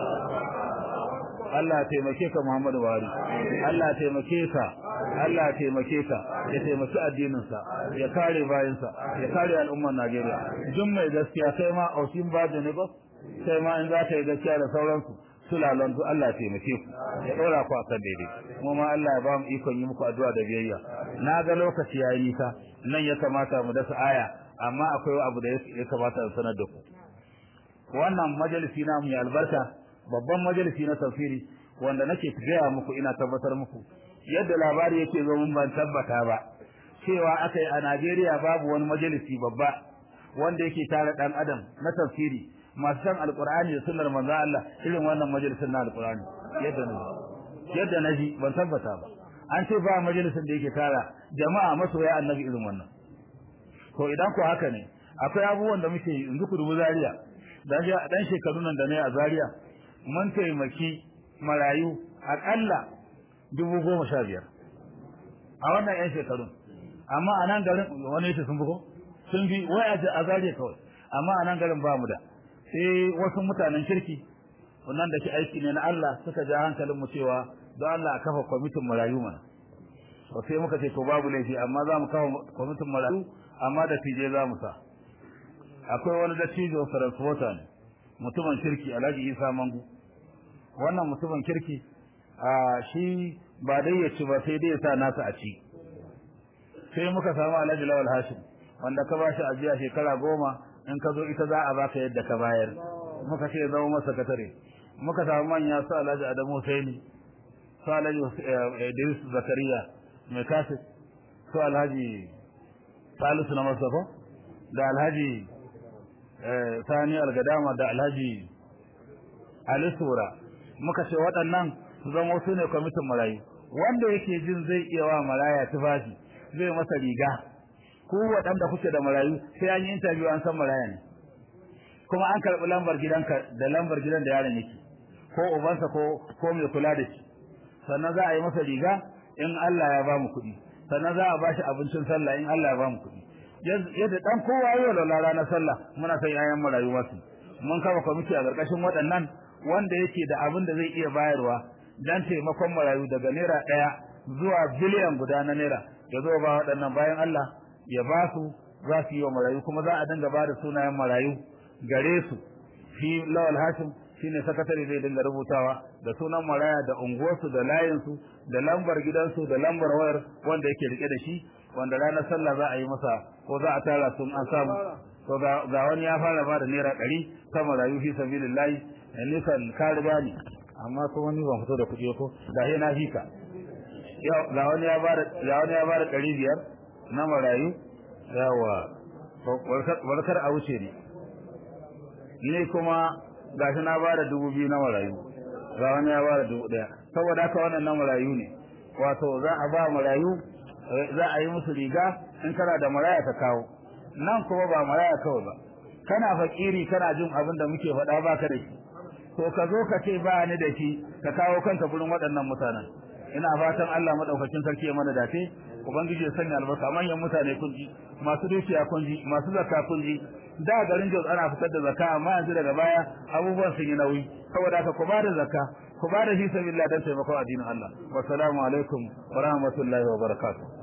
Allah taimake ka Muhammadu Buhari Allah taimake ka Allah taimake ka ya taimaki addinin sa ya kare bayin sa ya kare al'ummar Najeriya duk mai gaskiya sai ma aushin ba da ne ba sai ma in za ta yi gaskiya da sauransu sulalan su Allah taimake ku ya dora ku akan daidai mu ma Allah ya ba mu ikon yi muku addu'a da biyayya na ga lokaci yayi nisa nan ya kamata mu dasa aya amma akwai abu da ya kamata in sanar da ku wannan majalisi na mu albarka babban majalisi na tafsiri wanda nake gaya muku ina tabbatar muku yadda labari yake zo mun ban tabbata ba cewa akai a Najeriya babu wani majalisi babba wanda yake tare dan adam na tafsiri masu san alqur'ani da sunnar manzo Allah irin wannan majalisin na alqur'ani yadda na yadda naji ban tabbata ba an ce ba majalisin da yake tara jama'a masoya annabi irin wannan to idan ko haka ne akwai abubuwan da muke yanzu ku dubu Zaria dan dan shekaru nan da ne a Zaria mun taimaki marayu akalla dubu goma sha biyar a wannan yan shekarun amma a nan garin wani yace sun bugo sun bi wai a Zaria kawai amma a nan garin ba mu da sai wasu mutanen kirki wannan da ke aiki ne na Allah suka ja hankalin mu cewa don Allah a kafa kwamitin marayu mana to sai muka ce to babu laifi amma za mu kafa kwamitin marayu amma da tije za mu sa akwai wani dattijo transporter ne mutumin kirki Alhaji Isa Mangu wannan mutumin kirki a shi ba dai ya ci ba sai dai ya sa nasa a ci sai muka samu Alhaji Lawal Hashim wanda ka bashi ajiya shekara goma in ka zo ita za a baka yadda ka bayar muka ce zama masa sakatare muka samu manya su Alhaji Adamu Husaini su Alhaji Idris Zakariya mai kasit su Alhaji Salisu na Mustafa da Alhaji Sani Algadama da Alhaji Ali Sura muka ce waɗannan su zama su ne kwamitin marayu wanda yake jin zai iya wa maraya tufafi zai masa riga ku waɗanda kuke da marayu sai an yi interview an san maraya ne kuma an karɓi lambar gidanka da lambar gidan da yaron yake ko ubansa ko ko mai kula da shi sannan za a yi masa riga in Allah ya ba mu kuɗi sannan za a ba shi abincin sallah in Allah ya ba mu kuɗi yadda dan kowa yau da ranar sallah muna son yayan marayu wasu mun kafa kwamiti a ƙarƙashin waɗannan wanda yake da abin da zai iya bayarwa dan taimakon marayu daga naira ɗaya zuwa biliyan guda na naira ya zo ba waɗannan bayan Allah ya ba su za su yi wa marayu kuma za a dinga ba da sunayen marayu gare su shi lawal hashim shine sakatare zai dinga rubutawa da sunan maraya da unguwarsu da layinsu da lambar gidansu da lambar wayar wanda yake rike da shi wanda ranar sallah za a yi masa ko za a tara sun an samu to ga wani ya fara ba da naira ɗari ta marayu fi sabilillahi nisan ka riga ni amma ko wani ban fito da kuɗi ko da he na fika ga wani ya ba da ga wani ya ba da ɗari biyar na marayu yawa warkar a wuce ne ni kuma gashi na bada dubu biyu na marayu ga wani ya bada dubu daya saboda haka wannan na marayu ne wato za a ba marayu za a yi musu riga in kana da maraya ka kawo nan kuma ba maraya kawai ba kana fakiri kana jin abin da muke faɗa baka da shi to ka zo ka ce ba ni da shi ka kawo kanka gurin waɗannan mutanen ina fatan Allah madaukakin sarki ya mana dace ubangiji ya sanya albarka manyan mutane kun ji masu dukiya kun ji masu zakka kun ji da garin Jos ana fitar da zakka amma yanzu daga baya abubuwan sun yi nauyi saboda haka ku bada zakka ku bada shi sabilillah dan taimakon addinin Allah wassalamu alaikum wa rahmatullahi wa barakatuh